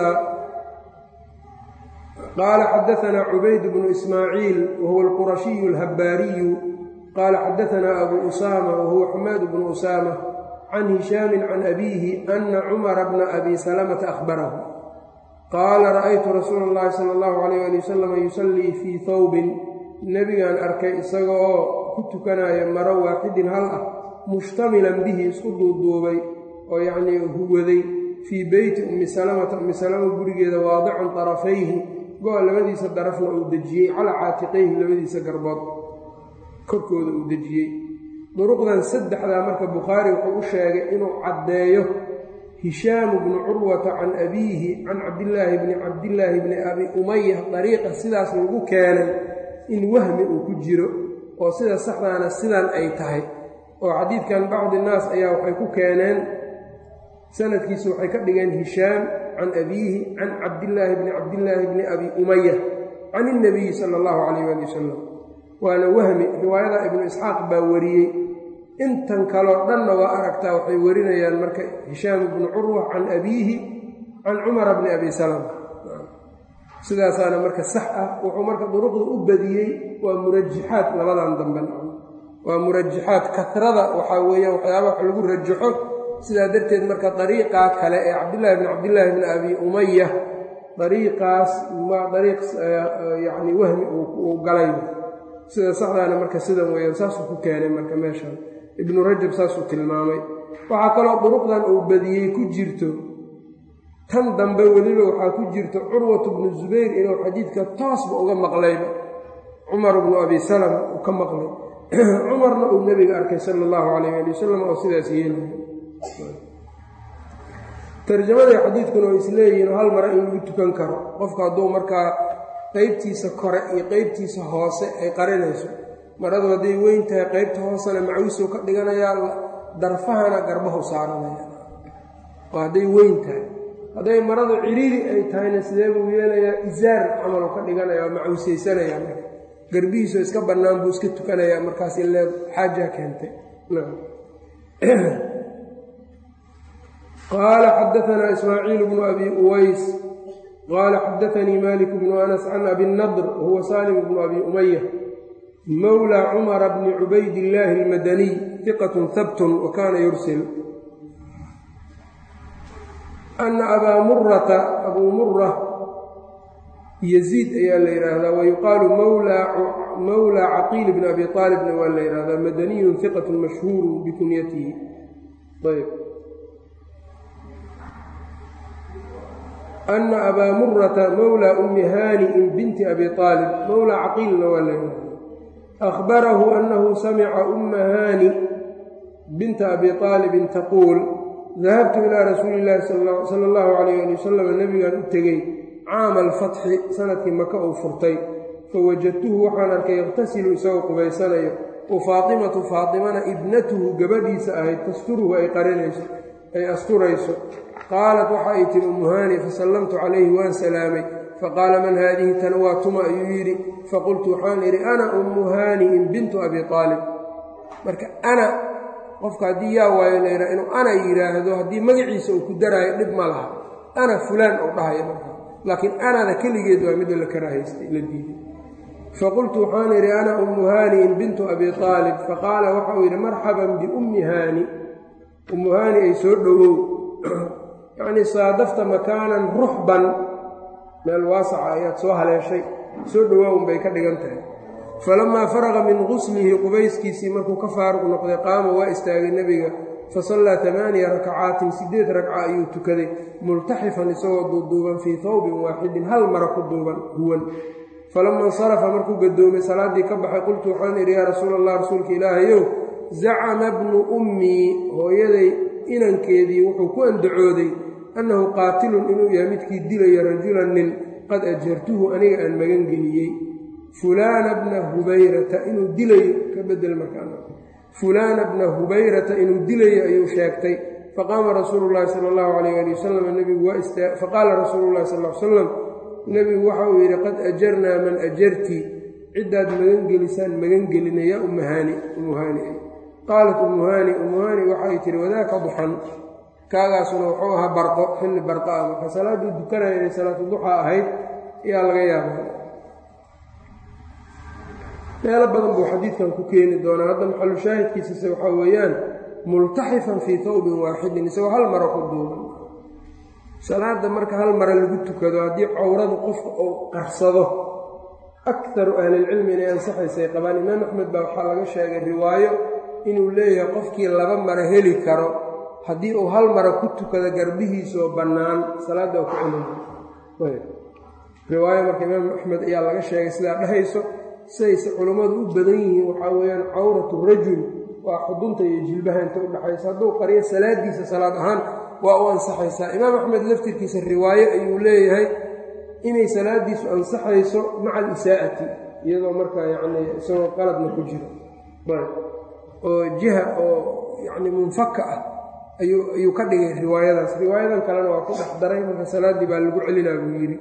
qaala xadaanaa cubayd bnu ismaaciil wahuwa alqurashiyu alhabbaariyu qaala xadaanaa abu usaama wahuwa xamaad bnu usaama can hishaamin can abiihi ana cumara bna abi salamata ahbarahu qaala ra'aytu rasuula اllahi sala allahu alayh ali wasalam yusallii fii hawbin nebigaan arkay isaga oo ku tukanaya maro waaxidin hal ah mushtamilan bihi isku duuduubay oo yacnii huwaday fii beyti ummi salamata ummi salama gurigeeda waadican tarafayhi go-a labadiisa darafna uu dejiyey calaa caatiqayhi labadiisa garbood korkooda uu dejiyey duruqdan saddexdaa marka bukhaari wuxuu u sheegay inuu caddeeyo hishaamu bnu curwata can abiihi can cabdillaahi bni cabdillaahi bni abi umaya dariiqa sidaas lagu keenay in wahmi uu ku jiro oo sida saxdaana sidan ay tahay oo xadiidkan bacdi naas ayaa waxay ku keeneen sanadkiisu waxay ka dhigeen hishaam can abiihi can cabdillaahi bni cabdillaahi bni abi umaya can ilnabiyi sala allahu calayh ali wasalam waana wahmi riwaayada ibnu isxaaq baa wariyey intan kaloo dhanna waa aragtaa waxay warinayaan marka hishaam bnu curwa can abiihi can cumara bni abi salama sidaasaana marka sax ah wuxuu marka duruqda u badiyey waa murajixaad labadan dambe waa murajixaad katrada waxaa weeyaan waxyaaba wax lagu rajaxo sidaa darteed marka dariiqaa kale ee cabdillaahi bni cabdillaahi bni abi umaya dariiqaas waa dariiq yacni wahmi uu galay sida saxdaana marka sidan weeyaan saasuu ku keenay marka meeshan ibnu rajab saasuu tilmaamay waxaa kaloo duruqdan uu badiyey ku jirto tan dambe weliba waxaa ku jirto curwatu bnu zubayr inuu xadiidka toosba uga maqlayba cumar bnu abi salama uu ka maqlay cumarna uu nebiga arkay sala allahu calayh ali wasalam oo sidaas yeelaya tarjamaday xadiidkuna oo isleeyihiin hal mara in lagu tukan karo qofku hadduu markaa qeybtiisa kore iyo qeybtiisa hoose ay qarinayso maradu hadday weyn tahay qeybta hoosena macwisuu ka dhiganayaa darfahana garbahu saaranaya oo hadday weyn tahay hadday maradu ciriiri ay tahayna sidee buu yeelayaa isaar camalu ka dhiganaya oo macwisaysanaya marka garbihiisoo iska bannaan buu iska tukanayaa markaas ile xaajaa keentay qaala xadaanaa ismaaciil bnu abi uways qaala xadaanii malik bnu anas can abi nadr wahuwa salim bnu abi umaya mawlى cumara bni cubaydillaahi almadaniy hiqatun habtun wa kaana yursil ana abaa murata abuu mura yaziid ayaa la yidhaahdaa wayuqaalu mawlaa caqiil bni abi aalibna waa la yidhahdaa madaniyun hiqatun mashhuuru bikunyatihi ayb ana abaa murata mawlaa ummi haani'in binti abi aalib mawlaa caqiilna waa la yidhahdaa ahbarahu annahu samica umma haani binta abi aalibin taquul dahabtu ilaa rasuuli illaahi sala allahu calayh ali wasalam nebigaan u tegey caama alfatxi sanadkii maka uu furtay fawajadtuhu waxaan arkay yakhtasilu isagoo qubaysanayo wa faatimatu faatimana ibnatuhu gabadhiisa ahayd tasturuhu ay qarinayso ay asturayso qaalat waxa ay tihi umuhaani fasallamtu calayhi waan salaamay faqaala man haadihi tan waa tuma ayuu yidhi faqultu waxaan idhi ana ummu haani'in bintu abi aalib marka ana qofka haddii yaa waayo laydhaha inuu ana yidhaahdo haddii magaciisa uu ku daraayo dhib ma laha ana fulaan uu dhahaya marka laakiin anada keligeed waa midda la karaahaystay la diiday faqultu waxaan idhi ana ummu haani'in bintu abi aalib faqaala waxauu yidhi marxaban biummi haani ummu haani ay soo dhowow yacnii saadafta makaanan ruxban meel waasaca ayaad soo haleeshay soo dhowaawn bay ka dhigan tahay falamaa faraqa min quslihi qubayskiisii markuu ka faaruq noqday qaama waa istaagay nebiga fa sallaa tamaaniya rakacaatin siddeed ragca ayuu tukaday multaxifan isagoo duuduuban fii hawbin waaxidin hal mara ku duuban huwan falama insarafa markuu gadoomay salaaddii ka baxay qultu waxaan idhi yaa rasuula allah rasuulka ilaahayow zacama bnu ummii hooyaday inankeedii wuxuu ku andacooday annahu qaatilun inuu yahay midkii dilaya rajulan nin qad ajartuhu aniga aan magangeliyey fulaana bna hubayrata inuu dilayo ka bedel markaa fulaana bna hubayrata inuu dilayo ayuu sheegtay faqaama rasuulu llahi sala allahu calayh ali wasalam nebigu waa istaa faqaala rasuulu llahi sal l salam nebigu waxa uu yidhi qad ajarnaa man ajarti ciddaad magangelisaan magangelina yaa ummahaani umuhaani qaalat umuhaani umuhaani waxay tihi wadaaka duxan kaagaasuna wuxuu ahaa barqo xilli barqa ah marka salaadduu dukanaya inay salaatu duxa ahayd ayaa laga yaabaa meelo badan buu xadiidkan ku keeni doonaa hadda maxalu shaahidkiisase waxaa weeyaan multaxifan fii tawbin waaxidin isagoo hal maro ku duuban salaadda marka hal mara lagu tukado haddii cawradu qofka uu qarsado akaru ahlilcilmi inay ansaxaysay qabaan imaam axmed baa waxaa laga sheegay riwaayo inuu leeyahay qofkii laba maro heli karo haddii uu hal mara ku tukado garbihiisoo bannaan salaadda ku celin riwaayo marka imaam axmed ayaa laga sheegay sidaa dhahayso sidayse culummadu u badan yihiin waxaa weeyaan cawratu rajul waa xudunta iyo jilbaha inta u dhaxaysa hadduu qariyo salaadiisa salaad ahaan waa u ansaxaysaa imaam axmed laftirkiisa riwaayo ayuu leeyahay inay salaadiisu ansaxayso maca alisaa'ati iyadoo markaa yacni isagoo qaladna ku jiro oo jiha oo yacni munfaka ah ayuu ayuu ka dhigay riwaayadaas riwaayadan kalena waa ku dhex daray marka salaaddii baa lagu celinaa buu yidhi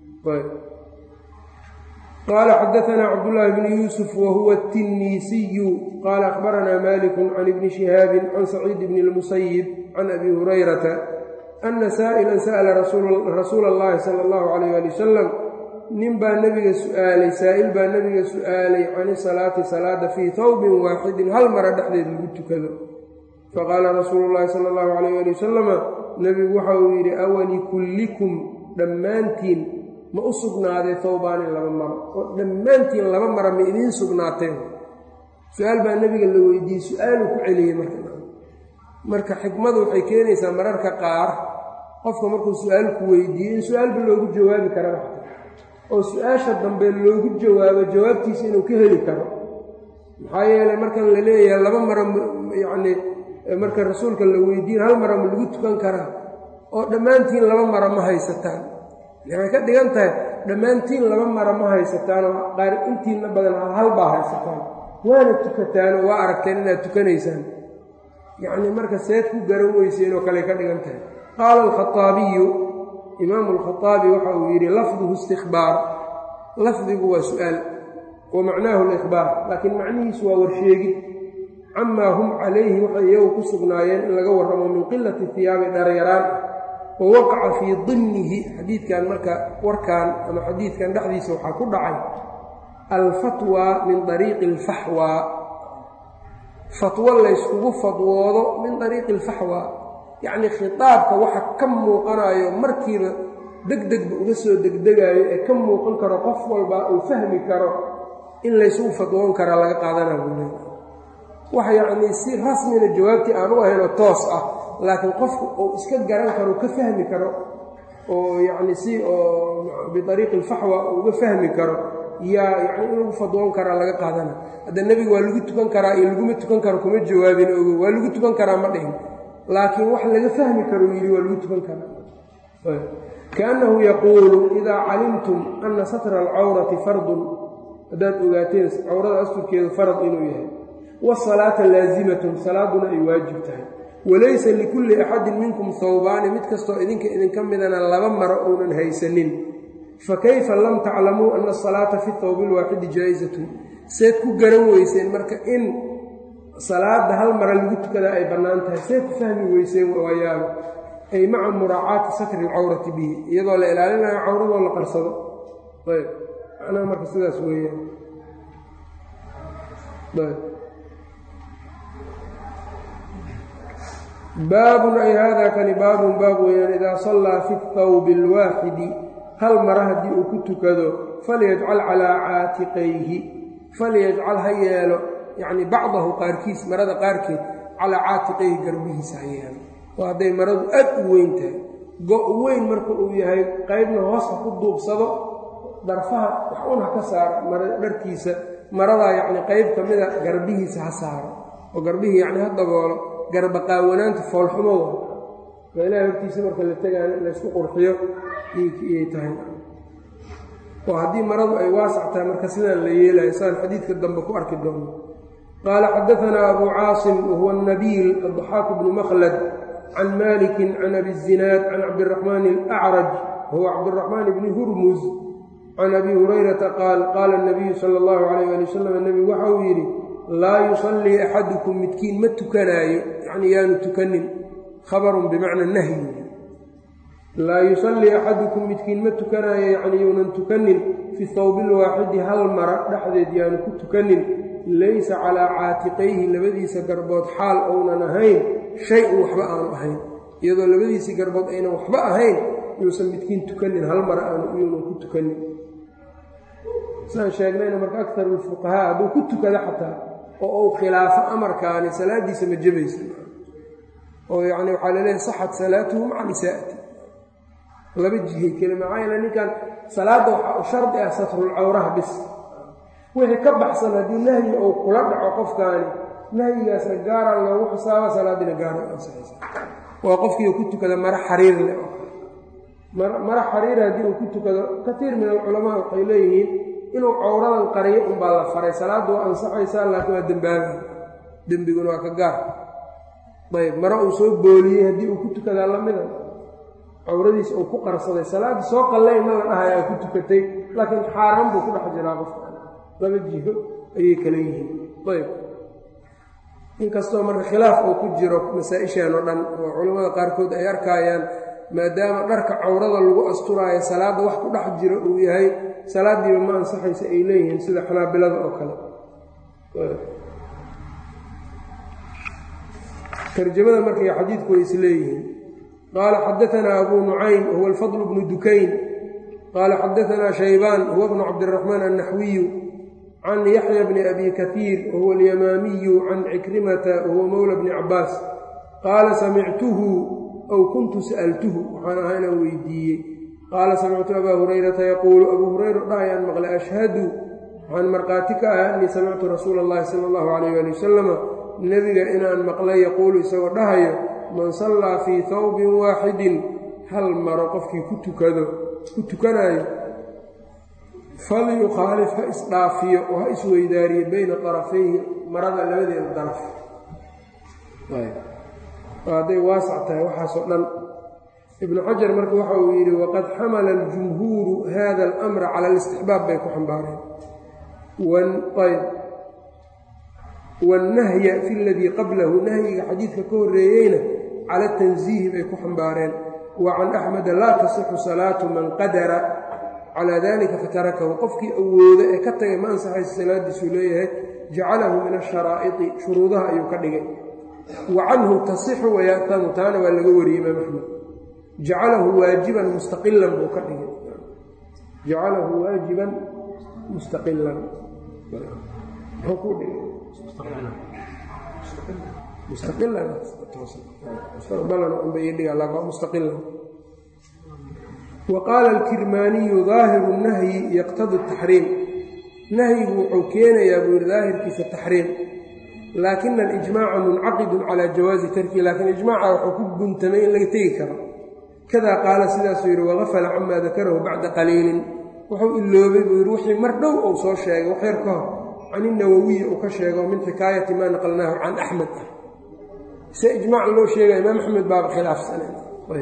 qaala xadaanaa cabdullaahi bni yuusuf wa huwa atiniisiyu qaala akhbaranaa malikun can ibni shihaabin can saciid bni lmusayib can abi hurayrata ana saa'ilan sa'ala rasuula allahi sala allahu calayh ali wasalam nin baa nebiga su'aalay saa'il baa nebiga su'aalay can isalaati salaada fii tawbin waaxidin hal mara dhexdeed lagu tukado faqaala rasuulu llaahi sala allahu calayh ali wasalama nebigu waxa uu yidhi awalikullikum dhammaantiin ma u sugnaaday towbaani laba maro oo dhammaantiin laba mara ma idiin sugnaateen su-aal baa nebiga la weydiiyey su-aaluu ku celiyey marka marka xikmadu waxay keenaysaa mararka qaar qofka markuu su-aal ku weydiiyo in su-aalba loogu jawaabi karaba oo su-aasha dambe loogu jawaabo jawaabtiisa inuu ka heli karo maxaa yeeley markan la leeyahay laba mara yacnii marka rasuulka la weydiin hal mara ma lagu tukan karaa oo dhammaantiin laba mara ma haysataan waxay ka dhigan tahay dhammaantiin laba mara ma haysataanoo qaar intiina badan hal baa haysataan waana tukataanoo waa aragteen inaad tukanaysaan yacnii marka seed ku garan weyseen oo kale ka dhigan tahay qaala alkhaaabiyu imaamu alkhaaabi waxa uu yidhi lafduhu istikbaar lafdigu waa su-aal wa macnaahu alikhbaar laakiin macnihiisu waa warsheegid camaa hum calayhi waxay iyagu ku sugnaayeen in laga warramo min qilati hiyaabi dharyaraan wa waqaca fii dimnihi xadiidkan marka warkan ama xadiidkan dhexdiisa waxaa ku dhacay alfatwa min ariiqi alfaxwa fatwo layskugu fadwoodo min ariiqi alfaxwa yacnii khitaabka waxa ka muuqanayo markiiba degdegba uga soo degdegaayo ee ka muuqan karo qof walba uu fahmi karo in laysugu fadwoon karaa laga qaadanaa buule wax yacnii si rasmina jawaabtii aan u ahayn oo toos ah laakiin qofku uu iska garan karo ka fahmi karo oo yacni si oo biariiqi alfaxwa uga fahmi karo yaa yani in lagu fadwoon karaa laga qaadana hadda nebiga waa lagu tukan karaa iyo laguma tukan karo kuma jawaabin ogo waa lagu tukan karaa ma dhihin laakiin wax laga fahmi karo yidhi waa lagu tukan karaa kaannahu yaquulu idaa calimtum ana satra alcawrati fardun haddaad ogaateen cawrada asturkeedu farad inuu yahay wasalaata laazimatun salaaduna ay waajib tahay walaysa likulli axadin minkum hawbaani mid kastoo idinka idinka midana laba maro uunan haysanin fakayfa lam taclamuu ana asalaata fi thawbi lwaaxidi jaa-isatun seed ku garan weyseen marka in salaada hal mara lagu tukadaa ay bannaan tahay seed ku fahmi weyseen waayaaba ay maca muraacaati satri alcawrati bihi iyadoo la ilaalinayo cawradoo la qarsado ayb macnaha marka sidaas weeyaan ayb baabun ay haadaa kani baabun baab weeyaan idaa sallaa fi thawbi alwaaxidi hal mara haddii uu ku tukado falyajcal calaa caatiqayhi falyajcal ha yeelo yacni bacdahu qaarkiis marada qaarkeed calaa caatiqayhi garbihiisa ha yeelo oo hadday maradu aad u weyn tahay go' weyn marka uu yahay qaybna hoos ha ku duubsado darfaha wax un ha ka saaro mara dharkiisa maradaa yacni qayb ka mida garbihiisa ha saaro oo garbihii yacni ha daboolo garba qaawanaanta foolxumo wa waa ilahay hortiisa marka la tegaan laysku qurxiyo iyay tahay oo haddii maradu ay waasac tahay marka sidaan la yeelayo saan xadiidka dambe ku arki doono qaala xadaanaa abu caasim wahuwa nabiil addaxaaku bnu makhlad can maliki can abi zinaad can cabdiraxmaan alacraj wahuwa cabdiraxmaan bni hurmuz can abi hurayrata qaal qaala nabiyu sala allahu calayh ali wasalam nebigu waxa uu yidhi laa yusallii axadukum midkiin ma tukanaayo yacnii yaanu tukanin khabarun bimacna nahyi laa yusallii axadukum midkiin ma tukanaayo yacnii yuunan tukanin fi thawbi lwaaxidi hal mara dhexdeed yaanu ku tukanin laysa calaa caatiqayhi labadiisa garbood xaal ounan ahayn shay-un waxba aanu ahayn iyadoo labadiisii garbood aynan waxba ahayn yuusan midkiin tukanin hal mara aanu yuunan ku tukanin saan sheegnayna marka akaru lfuqahaa hadduu ku tukado xataa oo uu khilaafo amarkaani salaadiisa ma jebaysa oo yacni waxaa laleeyahay saxat salaatuhu maca nisaa'ati laba jihay keli maxaa yeele ninkan salaadda waxaa u shardi ah satrulcawraha bis wixii ka baxsan haddii nahyi uu kula dhaco qofkaani nahyigaasna gaara loogu xisaaba salaadina gaara ansaxaysa waa qofkii ku tukada mara xariir leh mara xariir haddii uu ku tukado katiir min alculamaa waxay leeyihiin inuu cawradan qariyo unbaa la faray salaadda waa ansaxaysaa laakiin waa dembaaba dembiguna waa ka gaar ayb mare uu soo booliyey haddii uu ku tukadaa lamida cawradiisa uu ku qarsaday salaadda soo qallay ma la dhahay aa ku tukatay laakiin xaaraan buu ku dhex jiraa qofka laba jiho ayay kala yihiin ayb inkastoo marka khilaaf uu ku jiro masaa-ishan oo dhan oo culammada qaarkood ay arkaayaan maadaama dharka cawrada lagu asturaayo salaadda wax ku dhex jiro uu yahay salaaddiiba ma ansaxaysa ay leeyihiin sida xanaabilada oo kale tarjamada markay xadiidku way isleeyihiin qaala xadaanaa abuu nucaym huwa alfadl bnu dukayn qaala xadaanaa shaybaan huwa bnu cabdiraxmaan annaxwiyu can yaxya bni abi kaiir wahuwa alyamaamiyu can cikrimata wahuwa mowla bni cabaas qaala samictuhu aw kuntu sa'altuhu waxaan ahaa inaan weydiiyey qaala samictu abaa hurayrata yaquulu abuu hurayra dhahayaan maqlay ashhadu waxaan markhaati ka ahaa annii samictu rasuula allahi sala allahu calayh ali wasalama nebiga inaan maqlay yaquulu isagoo dhahayo man sallaa fii hawbin waaxidin hal maro qofkii ku tukado ku tukanaayo falyukhaalif ha isdhaafiyo oo ha isweydaariyo bayna darafayhi marada labadeeda daraf hadday waasac tahay waxaasoo dhan ibnu xajar marka waxa uu yidhi waqad xamala aljumhuuru hada alamra cala alistixbaab bay ku xambaareen ayb wannahya fi ladii qablahu nahyiga xadiidka ka horreeyeyna cala tansiihi bay ku xambaareen wa can axmeda laa tasixu salaatu man qadara calaa dalika fatarakahu qofkii awooda ee ka tagay ma ansaxaysa salaadiisuu leeyahay jacalahu min asharaa'iti shuruudaha ayuu ka dhigay wa canhu tasixu waya'tamu taana waa laga wariyey imaam axmed jacalahu waajiban mustaqilan buu ka dhigay jacalahu waajiban mustaqilan muxuu ku dhigay mustaqilan mustaqbalan unbay dhiga laa mustaqilan wa qaala alkirmaaniyu daahiru nahyi yaqtadi taxriim nahyigu wuxuu keenayaa buu yidhi daahirkiisa taxriim laakina alijmaaca muncaqidun calaa jawaazi tarkihi laakiin ijmaaca wuxuu ku guntamay in laga tegi karo kadaa qaala sidaasuu yidhi wagafala camaa dakarahu bacda qaliilin wuxuu iloobay buu yidhi wixii mar dhow uu soo sheegay wax yar ka hor can inawawiyi uu ka sheego min xikaayati maa naqalnaahu can axmed ah se ijmaac loo sheegaya imaam axmed baaba khilaafsanayb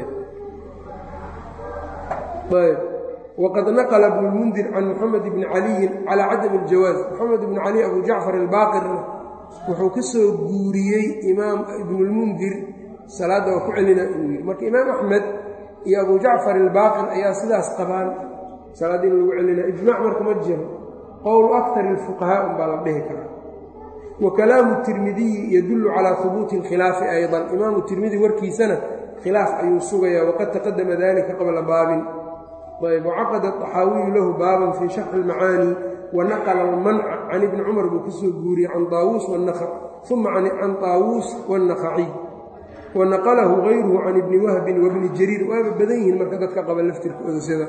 ayb waqad naqla ibnu lmundir can moxamed bni caliyin calaa cadami aljawaaz moxamed ibni cali abu jacfar albaaqirna wuxuu ka soo guuriyey imaam ibnulmundir salaadda waa ku celina inuu yidhi marka imaam axmed iyo abu jacfar albaaqir ayaa sidaas qabaan salaadda in lagu celina ijmac marka ma jiro qowlu akari alfuqahaa un baa la dhihi karaa wa kalaamu tirmidiyi yadullu calaa hubuuti alkhilaafi aydan imaamu tirmidi warkiisana khilaaf ayuu sugayaa waqad taqadama dalika qabla baabin ayb wacaqada طaxaawiyu lahu baaban fii sharxi اlmacaani wanaqla almanca can ibni cumar buu ka soo guuriyey can taawuus uma can taawuus wاnnakhaciy wanaqalahu gayruhu can ibni wahbin wabni jariir waaba badan yihiin marka dadka qaba laftirkooda sida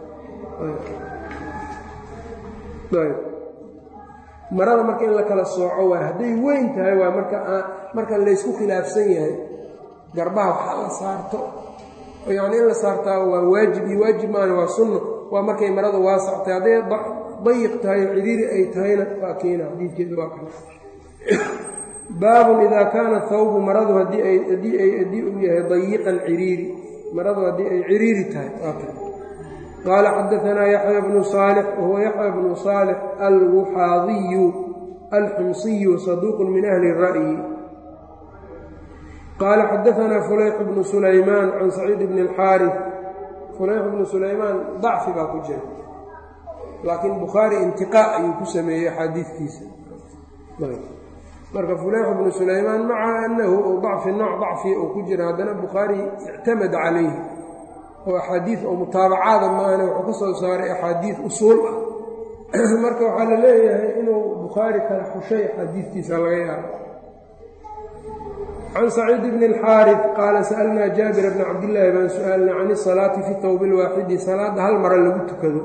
marada marka in la kala sooco waay hadday weyn tahay waa marka marka laysku khilaafsan yahay garbaha waxaa la saarto yacni in la saartaa waa waajib iyo waajib maana waa sunno waa markay marada waasactay hadday dayiq tahay oo ciriiri ay tahayna waa keena xadiidkeedu waa kale baabun idaa kaana thawbu maradu haddii ay haddii ay haddii uu yahay dayiqan ciriiri maradu haddii ay ciriiri tahay waa kale qaala xadaanaa yaxya bnu saalix wahuwa yaxya bnu saalix alwuxaadiyu alxumsiyu saduuqun min ahli ra'yi qaala xadaanaa fulayx bnu sulaymaan can saciid bni alxaari fulayx bnu sulaymaan dacfi baa ku jira laakiin bukhaari intiqaa ayuu ku sameeyey axaadiidkiisa marka fulayx bnu sulaymaan maca annahu u dacfi nooc dacfiya uu ku jira haddana bukhaari ictamada calayhi oo axaadiid oo mutaabacaada maahane wuxuu ka soo saaray axaadiid usuul ah marka waxaa la leeyahay inuu bukhaari kala xushay axaadiidtiisa laga yaabo can saciid bni اlxaarif qaala sa'alnaa jaabira bna cabdillaahi baan su-aalnay can isalaati fi towbi lwaaxidi salaadda hal mara lagu tukado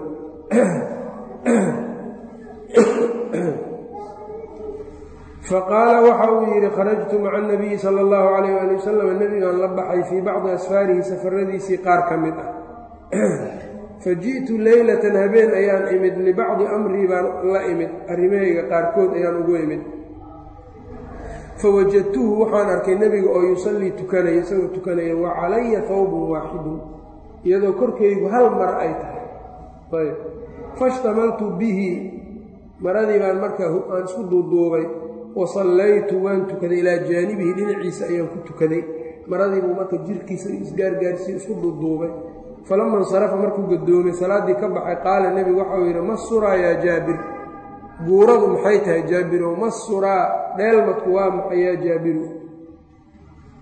faqaala waxa uu yidhi kharajtu maca anabiyi sala allahu calayh ali wasalam nebigaan la baxay fii bacdi asfaarihi safaradiisii qaar ka mid ah fa ji'tu leylatan habeen ayaan imid libacdi amrii baan la imid arrimahayga qaarkood ayaan ugu imid fawajadtuhu waxaan arkay nebiga oo yusallii tukanaya isagoo tukanaya wa calaya hawbun waaxidun iyadoo korkaygu hal mara ay tahay ayb fashtamaltu bihi maradii baan markaa aan isku duuduubay wa sallaytu waan tukaday ilaa jaanibihi dhinaciisa ayaan ku tukaday maradii buu marka jirkiisa isgaargaarsiiyo isku duuduubay falama insarafa markuu gadoomay salaaddii ka baxay qaala nebigu waxau yidhi ma suraa yaa jaabir guuradu maxay tahay jaabirow ma suraa dheelmadku waa maxay yaa jaabiru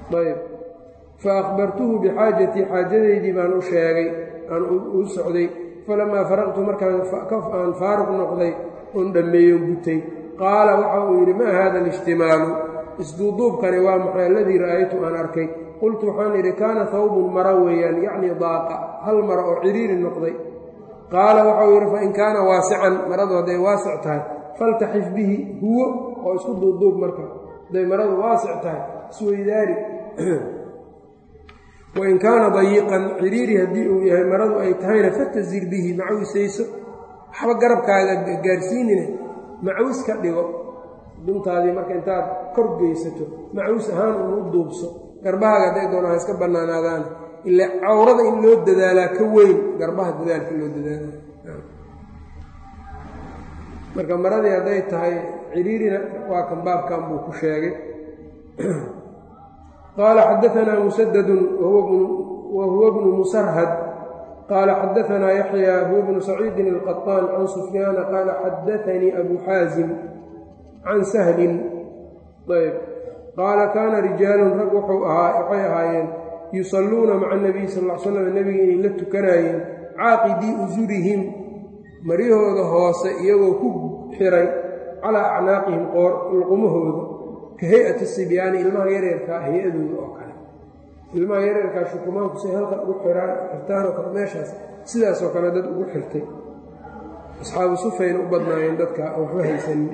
ayb fa akhbartuhu bixaajatii xaajadaydii baan u sheegay aan u socday falamaa faraqtu markaan aan faaruq noqday oon dhammeeyo gutay qaala waxa uu yidhi maa haada alishtimaalu isduuduubkani waa maxay aladii ra'aytu aan arkay qultu waxaan idhi kaana hawbun mara weeyaan yacnii daaqa hal mara oo ciriiri noqday qaala waxau yidhi fain kaana waasican maradu hadday waasic tahay faltaxif bihi huwo oo isku duubduub marka hadday maradu waasic tahay isweydaari wain kaana dayiqan ciriiri haddii uu yahay maradu ay tahayna fatazir bihi macawisayso waxba garabkaaga gaarsiinine macawis ka dhigo duntaadii marka intaad kor geysato macawis ahaan unu u duubso garbahaaga hadday doona ha iska bannaanaadaan ila cawrada in loo dadaalaa ka weyn garbaha dadaalka loo dadaala marka maradii hadday tahay ciriirina waa kan baabkan buu ku sheegay qaala xadaanaa musadadun wa huwa bnu musarhad qaala xadaanaa yaxya huwa bnu saciidin alqaطaan can sufyaana qaala xadaanii abu xaasim can sahlin ayb qaala kaana rijaalun rag wuxuu ahaa waxay ahaayeen yusalluuna maca nabiy sal l slam nebiga inay la tukanaayeen caaqidii usurihim maryahooda hoose iyagoo ku xiray calaa acnaaqihim qoor luqumahooda ka hay-ati sibyaani ilmaha yareerkaa hay-adooda oo kale ilmaha yareerkaa shukumaanku say halka ugu xiraan xirtaanoo kale meeshaas sidaasoo kale dad ugu xirtay asxaabu sufayna u badnaayeen dadka waxba haysanin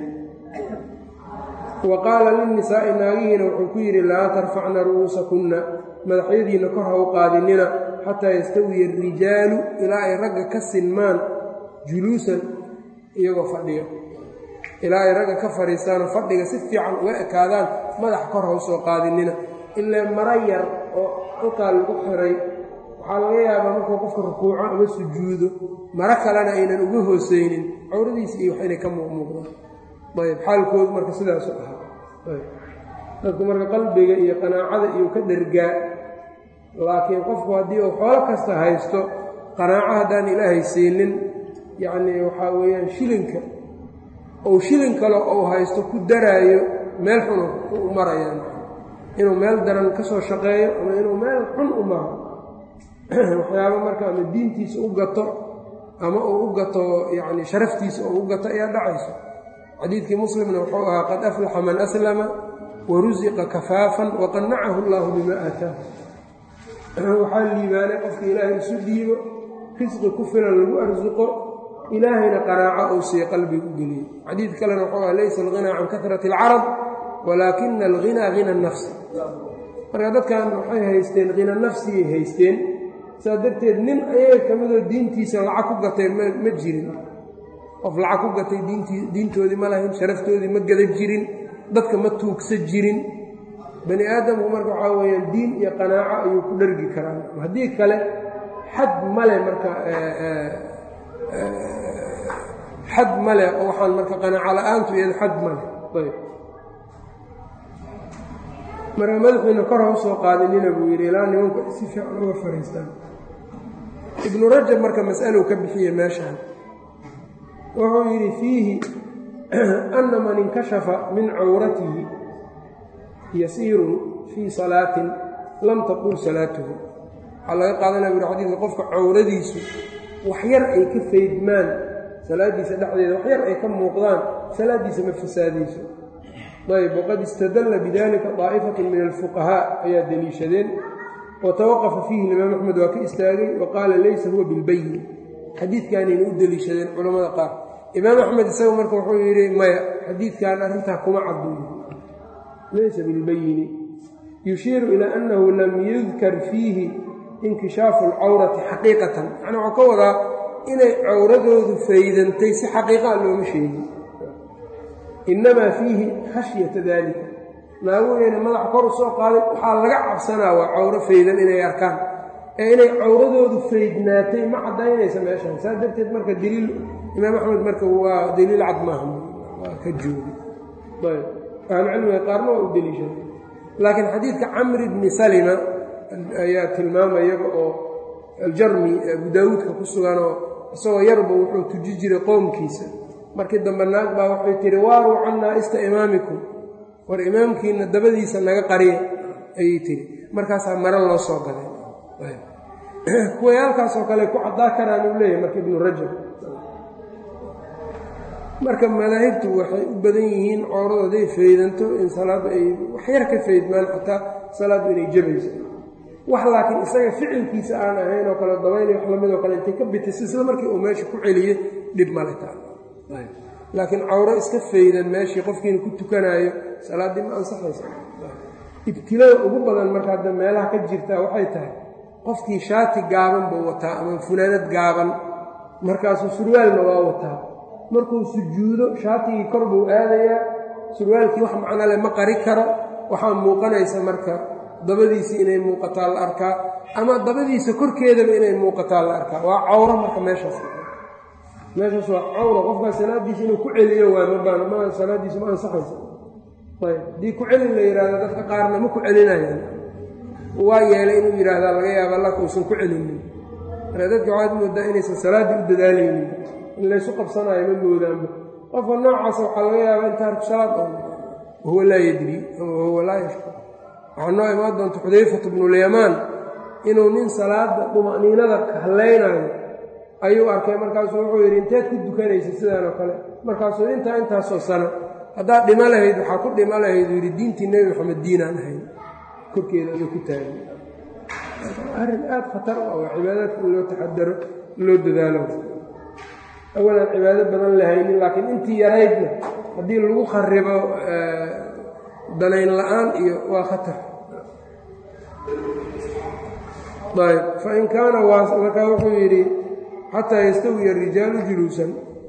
wa qaala lilnisaa'i naagihiina wuxuu ku yidhi laa tarfacna ru'uusakunna madaxyadiinna kor ha u qaadinina xataa yastawiya arijaalu ilaa ay ragga ka sinmaan juluusan iyagoo fadhiga ilaa ay ragga ka fadhiistaanoo fadhiga si fiican uga ekaadaan madax kor ha u soo qaadinina ilaa mara yar oo halkaa lagu xiray waxaa laga yaabaa markuu qofka rukuuco ama sujuudo maro kalena aynan uga hooseynin cawradiisa iyo wax inay ka muuqmuuqdaan ayb xaalkoodu marka sidaasu ahaa dadku marka qalbiga iyo qanaacada iyo ka dhergaa laakiin qofku haddii uu xoolo kasta haysto qanaaco haddaan ilaahay siinin yacnii waxaa weeyaan shilinka ou shilin kale ou haysto ku daraayo meel xun u marayaan inuu meel daran ka soo shaqeeyo ama inuu meel xun u maro waxyaaba marka ama diintiisa u gato ama uu u gato yacni sharaftiisa oo u gato ayaa dhacayso xadiidkii muslimna wuxuu ahaa qad aflaxa man aslama warusiqa kafaafan waqanacahu allaahu bima aataahu waxaa liibaanay qofka ilaahay isu dhiibo risqi ku filan lagu arsuqo ilaahayna qanaaco uu siiye qalbiga u geliyey xadiid kalena wuxuu aha laysa alghinaa can kahrati alcarab walaakina alghinaa hina nafsi marka dadkan waxay haysteen hina nafsigay haysteen saa darteed nin ayaga ka midoo diintiisa lacag ku gatay ma jirin qof lacag ku gatay diintoodii ma lahayn sharaftoodii ma gada jirin dadka ma tuugsa jirin bani aadamku marka waxaa weyaan diin iyo qanaaco ayuu ku dhargi karaa haddii kale xad male marka xad male oo waxaan marka qanaaco la-aantu iyado xad male ayb marka madaxiina kor ha u soo qaadinina buu yidhi ilaa nimanku si fiican uga fariistaan ibnu rajab marka mas'alou ka bixiye meeshaan wuxuu yidhi fiihi ana man inkashafa min cawratihi yasiirun fii salaatin lam taqul salaatuhu waxaa laga qaadanaya buri xadiidka qofka cawradiisu waxyar ay ka faydmaan salaaddiisa dhexdeeda waxyar ay ka muuqdaan salaaddiisa ma fasaadayso ayb waqad istadalla bidalika daa'ifatun min alfuqahaa ayaa deliishadeen wa tawaqafa fiihi imaam axmed waa ka istaagay wa qaala laysa huwa bilbayin xadiidkaanayna u deliishadeen culammada qaar imaam axmed isaga marka wuxuu yidhi maya xadiidkan arrintaa kuma cadduy laysa bilbayini yushiiru ilaa annahu lam yudkar fiihi inkishaafu alcawrati xaqiiqatan macnaa waxuu ka wadaa inay cawradoodu faydantay si xaqiiqaa looma sheegin innamaa fiihi khashyata daalika naagugeyna madaxa kor u soo qaaday waxaa laga cabsanaa waa cawro faydan inay arkaan ee inay cawradoodu faydnaatay ma caddaynaysa meeshaan saas darteed marka daliil imaam axmed marka waa daliil cad maaha waa ka joogi ayb ahlucilmiga qaarna waa u deliishaday laakiin xadiidka camri bni salima ayaa tilmaamayaga oo aljarmi abu daawuudka ku suganoo isagoo yarba wuxuu tuji jiray qoomkiisa markii dambe naag baa waxay tihi waaruu can naa'ista imaamikum war imaamkiina dabadiisa naga qariya ayay tiri markaasaa maro loo soo gaday kuwayaalkaasoo kale ku caddaa karaan uu leeyahay marka ibnu rajab marka madaahibtu waxay u badan yihiin cooradu hadday faydanto in salaaddu ay waxyar ka faydmaan xataa salaaddu inay jabayso wax laakiin isaga ficilkiisa aan ahayn oo kale dabayli wax lamid oo kale intay ka bitay sisla markii uu meesha ku celiyey dhib male taa laakiin cawro iska faydan meeshii qofkiina ku tukanaayo salaaddii ma ansaxaysa ibtilada ugu badan marka hadda meelaha ka jirtaa waxay tahay qofkii shaati gaaban buu wataa ama funaanad gaaban markaasuu surwaalna waa wataa markuu sujuudo shaatigii kor buu aadayaa surwaalkii wax macno leh ma qari karo waxaa muuqanaysa marka dabadiisa inay muuqataa la arkaa ama dabadiisa korkeedaba inay muuqataa la arkaa waa cawro marka meeshaas meeshaas waa cawro qofkaas salaadiisa inuu ku celiyo waay mabaan ma salaadiisu ma ansaxaysa ayb haddii ku celin la yidhahdo dadka qaarna ma ku celinayaan waa yeelay inuu yidhaahdaa laga yaaba laka uusan ku celinin marka dadka waxaad moodaa inaysan salaaddii u dadaalaynin in laysu qabsanaayo ma moodaanba qofka noocaasa waxaa laga yaabaa in taarku salaad oo wahuwa laa yadri ama wahuwa laa yashkur waxaa noo imaan doonta xudayfatu bnulyamaan inuu nin salaada duma'niinada hallaynayo ayuu arkay markaasuu wuxuu yidhi inteed ku dukanaysa sidaan oo kale markaasuu intaa intaasoo sano haddaad dhimo lahayd waxaa ku dhimo lahayd uu yidhi diintii nebi maxamed diinaan ahayn korkeeda adoo ku taagan arrin aada khatar ah oo cibaadaadka in loo taxadaro loo dadaalo awalaan cibaado badan lahaynin laakiin intii yaraydna haddii lagu kharibo danayn la-aan iyo waa khatar ayb fain kaana markaa wuxuu yidhi xataa yastawiya arijaalu juluusan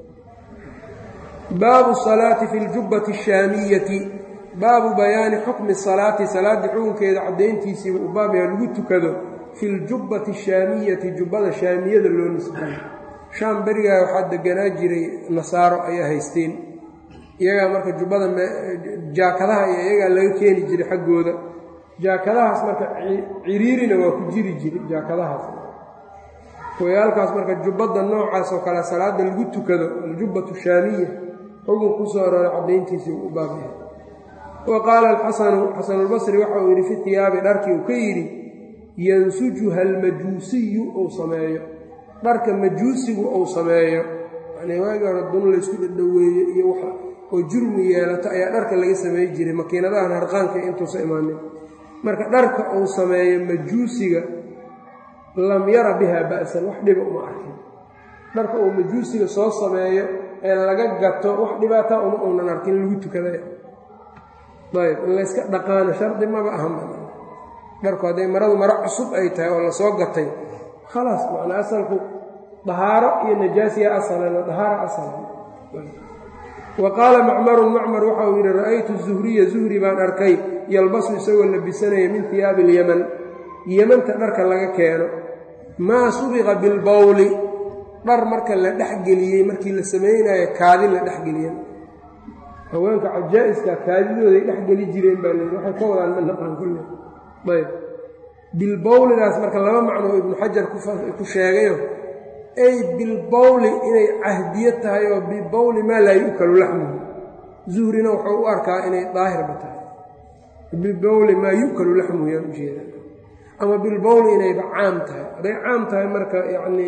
baabu salaati fi ljubbati ashaamiyati baabu bayaani xukmi salaati salaaddii xukunkeeda caddayntiisiiba u baab yaha lagu tukado fi ljubbati ashaamiyati jubbada shaamiyada loo nisbayo shaam berigaa waxaa deganaa jiray nasaaro ayaa haysteen iyagaa marka jubbada jaakadaha iyo iyagaa laga keeni jiray xaggooda jaakadahaas marka ciriirina waa ku jiri jiray jaakadahaas wayaalkaas marka jubbadda noocaas oo kale salaada lagu tukado aljubbatu shaamiya xukun ku soo arooray caddayntiisii u baabyahay wa qaala alxasanu xasanulbasri waxa uu yidhi fi tiyaabi dharkii uu ka yidhi yansujuha almajuusiyu uu sameeyo dharka majuusigu uu sameeyo yanii waagii hore dun laysku dhadhoweeyo iyo wax oo jurmi yeelato ayaa dharka laga samey jiray makiinadahan harqaanka intuusa imaanin marka dharka uu sameeyo majuusiga lam yara biha ba'san wax dhiba uma arkin dharka uu majuusiga soo sameeyo ee laga gato wax dhibaataa uma uunan arkin lagu tukaday ayb in layska dhaqaano shardi maba ahanba dharku hadday maradu maro cusub ay tahay oo lasoo gatay khalaas macnaa asalku dahaaro iyo najaasiya asalan dahaaro asalan wa qaala macmarun macmar waxa uu yidhi ra'aytu zuhriya zuhri baan arkay yalbasu isagoo labisanaya min hiyaabi ilyaman yemanta dharka laga keeno maa subiqa bilbawli dhar marka la dhexgeliyey markii la samaynayo kaadi la dhexgeliyen haweenka cajaa-iska kaadidooday dhexgeli jireen baa leeyi waxay ka wadaan ma naqaan kulle ayb bilbawlidaas marka laba macno oo ibnu xajar ku sheegayo ay bilbawli inay cahdiyo tahay oo bibawli maa laa yu'kalu laxmuhu zuhrina wuxuu u arkaa inay daahirba tahay bibawli maa yu'kalu laxmuhu yaan ujeeda ama bilbawli inayba caam tahay hadday caam tahay marka yacnii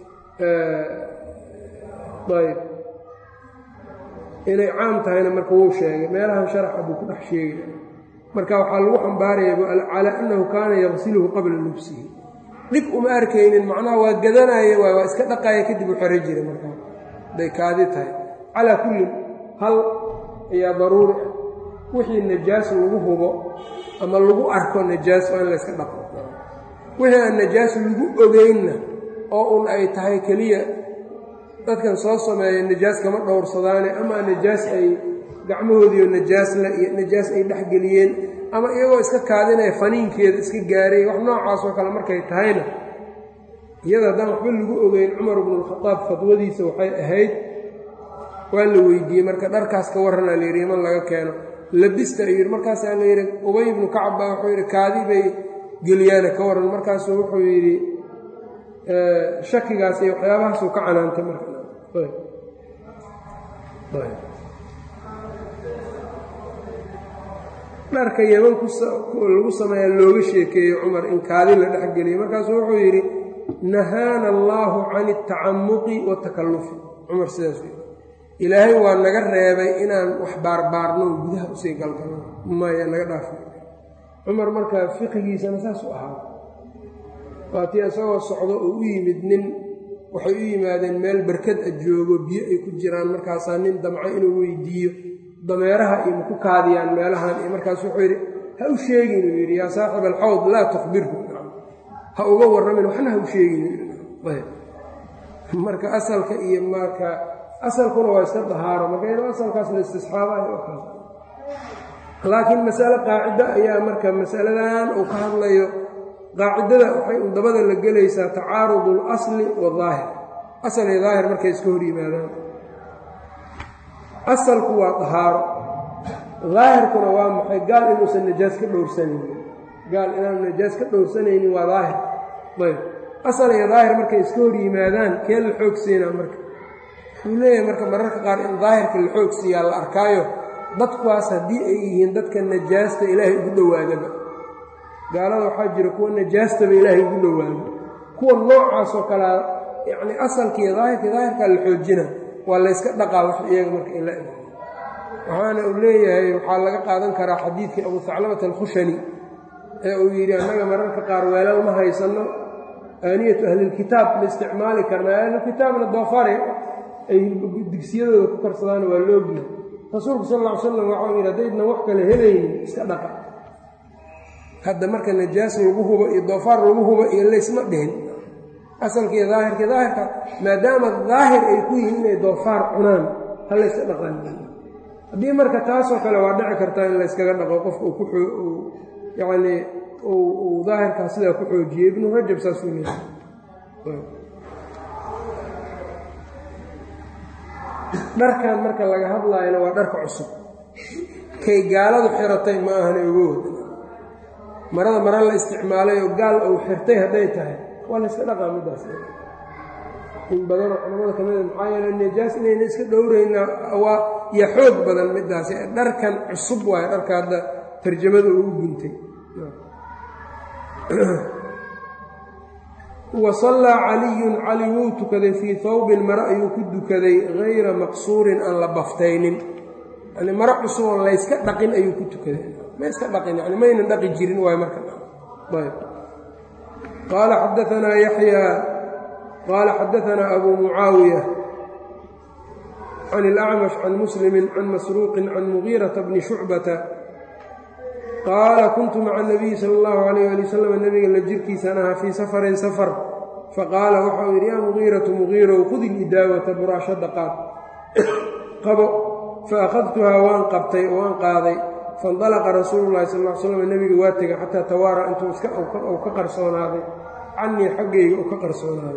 ayb inay caam tahayna marka wuu sheegay meelahan sharaxa buu ku dhex sheegay marka waxaa lagu xambaaraya calaa annahu kaana yaqsiluhu qabla lubsihi dhib uma arkaynin macnaha waa gadanaya waay waa iska dhaqaya kadib u xero jiray markaa hadday kaadi tahay calaa kullin hal ayaa daruuri ah wixii najaas lagu hubo ama lagu arko najaas waa in la yska dhaqo wixii aan najaas lagu ogeynna oo un ay tahay keliya dadkan soo sameeya najaas kama dhowrsadaane ama najaas ay gacmahoodiiyo najaasla iyo najaas ay dhexgeliyeen ama iyagoo iska kaadinaya faniinkeeda iska gaaray wax noocaasoo kale markay tahayna iyada haddaan waxba lagu ogeyn cumar bnulkhadaab fadwadiisa waxay ahayd waa la weydiiyey marka dharkaas ka warranaa layidhi iman laga keeno labista ayuu yidhi markaasaa la yidhi ubay ibnu kacab baa wuxuu yidhi kaadi bay geliyaana ka warran markaasuu wuxuu yidhi shakigaas iyo waxyaabahaasuu ka canaantay marka dharka yeman lagu sameeyaa looga sheekeeyey cumar in kaadi la dhexgeliyey markaasuu wuxuu yidhi nahaana allaahu can altacamuqi waatakallufi cumar sidaas ilaahay waa naga reebay inaan wax baarbaarno gudaha usii galgalno maya naga dhaafi cumar markaa fiqigiisana saas u ahaa waatii isagoo socdo oo u yimid nin waxay u yimaadeen meel barkad a joogo biyo ay ku jiraan markaasaa nin damco inuu weydiiyo dameeraha iyo maku kaadiyaan meelahan iyo markaas wuxuu yidhi ha u sheegin uu yidhi yaa saaxib alxawd laa tukhbirhu ha uga warramin waxna ha u sheegin marka asalka iyo marka asalkuna waa iska dahaaro marka inuu asalkaas la istisxaabayo laakiin masale qaacida ayaa marka masaladan uu ka hadlayo qaacidada waxay un dabada la gelaysaa tacaarudu اlasli wاdaahir asal iyo daahir markay iska hor yimaadaan asalku waa dahaaro daahirkuna waa maxay gaal inuusan najaas ka dhowrsanaynin gaal inaanu najaas ka dhowrsanaynin waa daahir ayb asal iyo daahir markay iska hor yimaadaan kee la xoog siinaa marka wuxuu leeyahay marka mararka qaar in daahirka la xoog siiyaa la arkaayo dadkuwaas haddii ay yihiin dadka najaasta ilaahay ugu dhowaadaba gaalada waxaa jira kuwa najaastaba ilaahay ugu dhowaado kuwa noocaasoo kalea yacni asalkiiyo daahirkii daahirkaa la xoojina waa layska dhaqaa wax iyaga marka in la eg waxaana uu leeyahay waxaa laga qaadan karaa xadiidkii abu haclamata alkhushani ee uu yidhi annaga mararka qaar weelal ma haysanno aaniyatu ahlilkitaab ma isticmaali karnaa ahlulkitaabna doofare ay digsiyadooda ku karsadaana waa loogna rasuulku sal lla ly slam waxau yidhi haddaydnan wax kale helaynin iska dhaqa hadda marka najaas lagu hubo iyo doofaar lagu hubo iyo laysma dhihin asalkiiyo daahirkii daahirka maadaama daahir ay ku yihiin inay doofaar cunaan ha layska dhaqan haddii marka taasoo kale waa dhici kartaa in layskaga dhaqo qofka uu ku yacnii uu daahirkaa sidaa ku xoojiyey ibnu rajab saasuu leeyahay dharkan marka laga hadlaayana waa dharka cusub kay gaaladu xiratay ma ahana uga wada marada mara la isticmaalay oo gaal uu xirtay hadday tahay waa la yska dhaqaa middaas in badanoo culamada ka mida maxaa yeele najaas inayna iska dhowrayna waa iyo xoog badan middaas dharkan cusub waayo dharka hadda tarjamada ugu guntay wa sallaa caliyun cali wuu tukaday fii hawbin mare ayuu ku dukaday hayra maqsuurin aan la baftaynin yani mare cusub oo layska dhaqin ayuu ku tukaday ma iska dhaqin yani maynan dhaqi jirin waay marka ayb qaala xadaanaa yaxyaa qaala xadaanaa abuu mucaawiya can ilacmash can muslimin can masruuqin can mugiirata bni shucbata qaala kuntu maca anabiyi sala allahu alayh ali wasalam nabiga la jirkiisaan ahaa fii safarin safar faqaala waxau yidhi yaa mugiiratu mugiirow khudi lidaawata buraashadda qaad qabo fa akhadtuhaa waan qabtay oo waan qaaday faindalaqa rasuulu llahi sal l slam nebiga waa tegay xataa tawaara intuu iska uu ka qarsoonaaday cannii xaggayga uu ka qarsoonaaday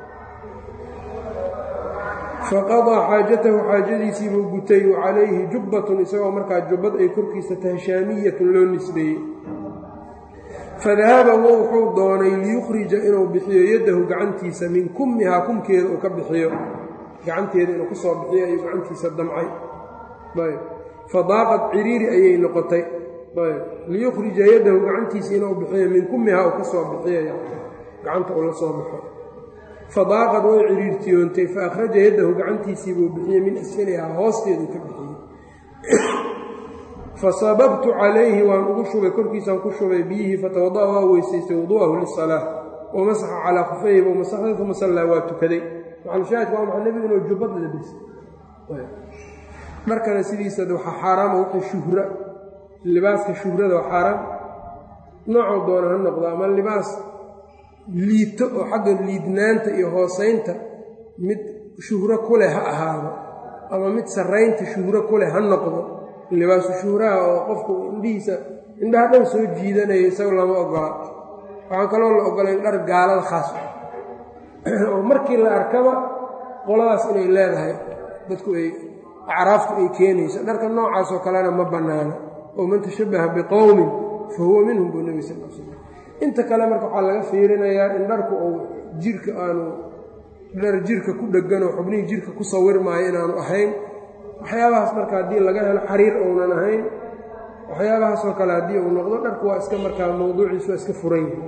faqadaa xaajatahu xaajadiisiibuu gutay wa calayhi jubbatun isagoo markaa jubbad ay korkiisa tahay shaamiyatun loo nisbeeyey fadahaba wo wuxuu doonay liyukhrija inuu bixiyo yaddahu gacantiisa min kummihaa kumkeeda uu ka bixiyo gacanteeda inuu ka soo bixiyo ayuu gacantiisa damcay ayb fadaaqad ciriiri ayay noqotay ayb liyukhrija yaddahu gacantiisa inuu bixiyo min kummihaa uu ka soo bixiyo gacanta uu la soo baxo fadaaqad way ciriirtiyoontay fa akhraja yaddahu gacantiisii buu bixiyey min asfalihaa hoosteeduu ka bixiyey fasababtu calayhi waan ugu shubay korkiisaan ku shubay biyihii fatawada'a waa weysaystay wudu'ahu lisalaa wa masaxa calaa kufayhi buu masaxday uma sallaa waa tukaday macalshaahidka waa maxaa nebigu inuu jubbad labisay dharkana sidiisa waxaa xaaraama wixii shuhra libaaska shuhrada waa xaaraam noocoo doona ha noqdo ama libaas liito oo xagga liidnaanta iyo hoosaynta mid shuhro ku leh ha ahaado ama mid sarraynta shuhro ku leh ha noqdo libaasu shuhraha oo qofku indhihiisa indhaha dhan soo jiidanaya isaga lama ogola waxaan kaloo la ogolay dhar gaalada khaas oo markii la arkaba qoladaas inay leedahay dadku ay acraaftu ay keenayso dharka noocaasoo kalena ma bannaana oo man tashabbaha biqowmin fa huwa minhum buu nebi sal l slam inta kale marka waxaa laga fiirinayaa in dharku uu jirka aanu dhar jirka ku dheggan oo xubnihii jirka ku sawirmaayo inaanu ahayn waxyaabahaas marka haddii laga helo xariir ounan ahayn waxyaabahaasoo kale haddii uu noqdo dharku waa iska markaa mawduuciisu waa iska furan yahay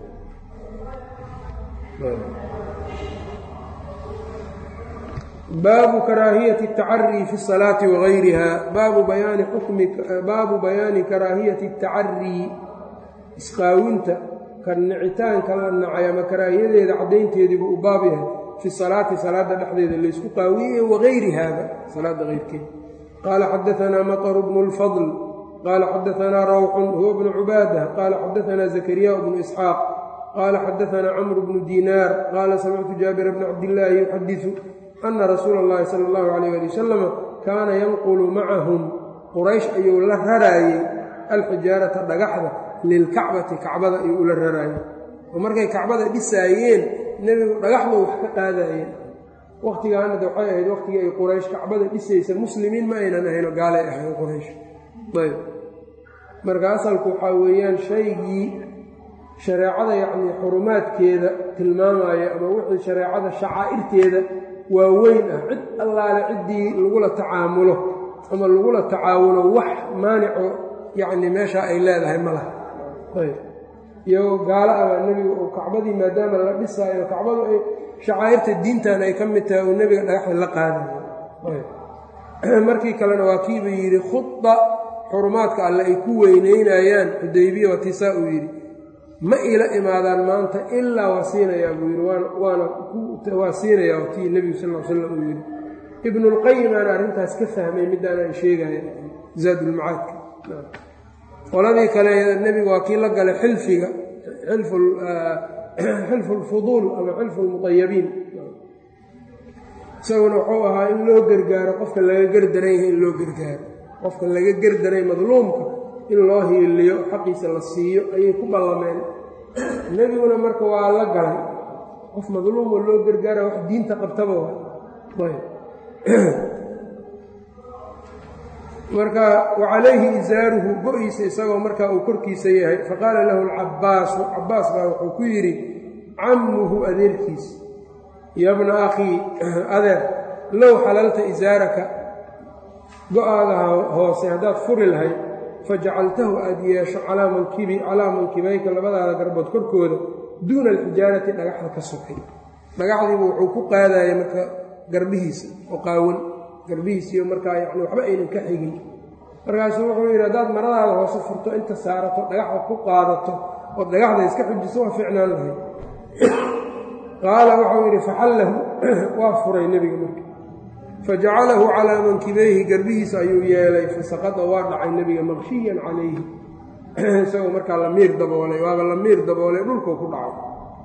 baabu karaahiyati اtacarii fi الsalaati wagayriha baabu bayaani xukmi baabu bayaani karaahiyati اtacarii isqaawinta ka nicitaanka la nacay ama karaahiyadeeda caddaynteediibuu u baab yahay fi salaati salaada dhexdeeda laysku qaawiyey wagayrihaaba salaada keyrkeeda qaala xadaanaa maطru bnu اlfadl qaala xadaanaa rawxun huwa bnu cubaada qaala xadaanaa zakariya bnu isxaaq qaala xadaanaa camru bnu diinaar qaala samictu jaabira bna cabdillaahi yuxadiثu ana rasuula اllahi sala اllahu alayh ali wasalama kaana yanqulu macahum quraysh ayuu la raraayey alxijaarata dhagaxda lilkacbati kacbada ayuu ula raraayey oo markay kacbada dhisaayeen nebigu dhagaxdu wax ka qaadayeen wakhtigaanada waxay ahayd wakhtigii ay quraysh kacbada dhisaysa muslimiin ma aynan ahayno gaalay ahayn quraysh ayb marka asalku waxaa weeyaan shaygii shareecada yacnii xurumaadkeeda tilmaamaya ama wixii shareecada shacaa'irteeda waa weyn ah cid allaale ciddii lagula tacaamulo ama lagula tacaawulo wax maanico yacni meeshaa ay leedahay ma laha ayb iyagoo gaalo aba nebiga uu kacbadii maadaama la dhisaayo kacbadu ay shacaa'irta diintan ay ka mid tahay uu nebiga dhagaxda la qaadayo ayb markii kalena waa kiiba yidhi khuda xurumaadka alle ay ku weyneynayaan xudaybiya watisaa uu yidhi ma ila imaadaan maanta ilaa waa siinayaa buu yidhi waana waa siinayaa watii nebigu sal l slam uu yidhi ibnulqayimaana arrintaas ka fahmay midaanaan sheegaya zaadulmacaadka qoladii kale nebigu waa kii la galay xilfiga xilfu lfuduul ama xilfu lmuayabiin isaguna wuxuu ahaa in loo gargaaro qofka laga gardaran yahay in loo gargaaro qofka laga gardaray madluumka in loo hiiliyo xaqiisa la siiyo ayay ku ballameen nebiguna marka waa la galay qof madluumoo loo gargaara wax diinta qabtaba ayb marka wacalayhi isaaruhu go-iisa isagoo markaa uu korkiisa yahay faqaala lahu alcabbaasu cabbaas baa wuxuu ku yidhi cammuhu adeerkiis yabna akhii adeer low xalalta isaaraka go-aada hoose haddaad furi lahayd fajacaltahu aad yeesho calaa mankibi calaa mankibayka labadaada garbood korkooda duuna alxijaarati dhagaxda ka sokay dhagaxdiibu wuxuu ku qaadaya marka garbihiisa oo qaawan garbihiisiiyo markaa yani waxba aynan ka xigin markaasuu wuxuu yidhi haddaad maradaada hoose furto inta saarato dhagaxda ku qaadato oo dhagaxda iska xujiso waa ficnaan lahayd qaala wuxuu yidhi faxallahu waa furay nebiga marka fajacalahu calaa mankibayhi garbihiisa ayuu yeelay fasaqada waa dhacay nebiga maqshiyan calayhi isagoo markaa la miir daboolay waaba la miir daboolay dhulkuu ku dhacay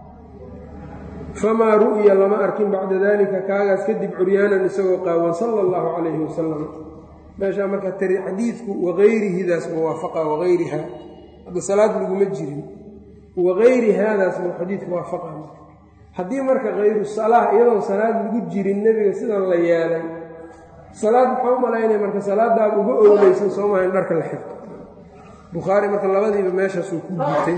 famaa ru'ya lama arkin bacda dalika kaagaas kadib curyaanan isagoo qaawan sala allahu calayhi wasalam meeshaa marka tari xadiidku wagayrihidaas muwaafaqa wagayriha hadda salaad laguma jirin wagayri haadaas buu xadiidku waafaqa haddii marka hayru salaa iyadoon salaad lagu jirin nebiga sidan la yeelay salaad maxaa u malaynaya marka salaadaad uga owleysan soo maha in dharka la xirto bukhaari marka labadiiba meeshaasuu ku guutay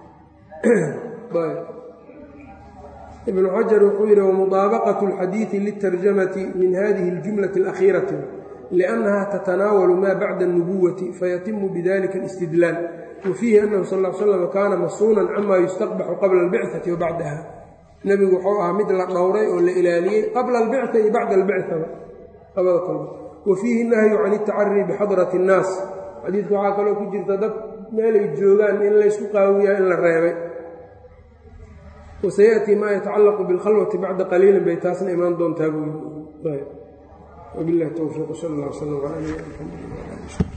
ibnu xajar wuxuu yidhi wamudaabaqatu alxadiidi litarjamati min hadihi اljumlati alakhiirati liannaha tatanaawalu ma bacda اlnubuwati fayatimu bidalika alistidlaal wa fiihi annahu sal l slam kaana masuunan cama yustaqbaxu qabla albicati wa bacdaha nebigu wuxuu ahaa mid la dhowray oo la ilaaliyey qabla albicta iyo bacda albictaba labada kolba wa fiihi nahyu can iltacarii bixadrati اnnaas xadiidka waxaa kaloo ku jirta dad meelay joogaan in laysku qaawiyaa in la reebay wasayaأtii maa yatacallaqu biاlkhalwati bacda qaliilin bay taasna imaan doontaa buu yii wabilahi towfiiq sal اllah wslam ala nabina mxamed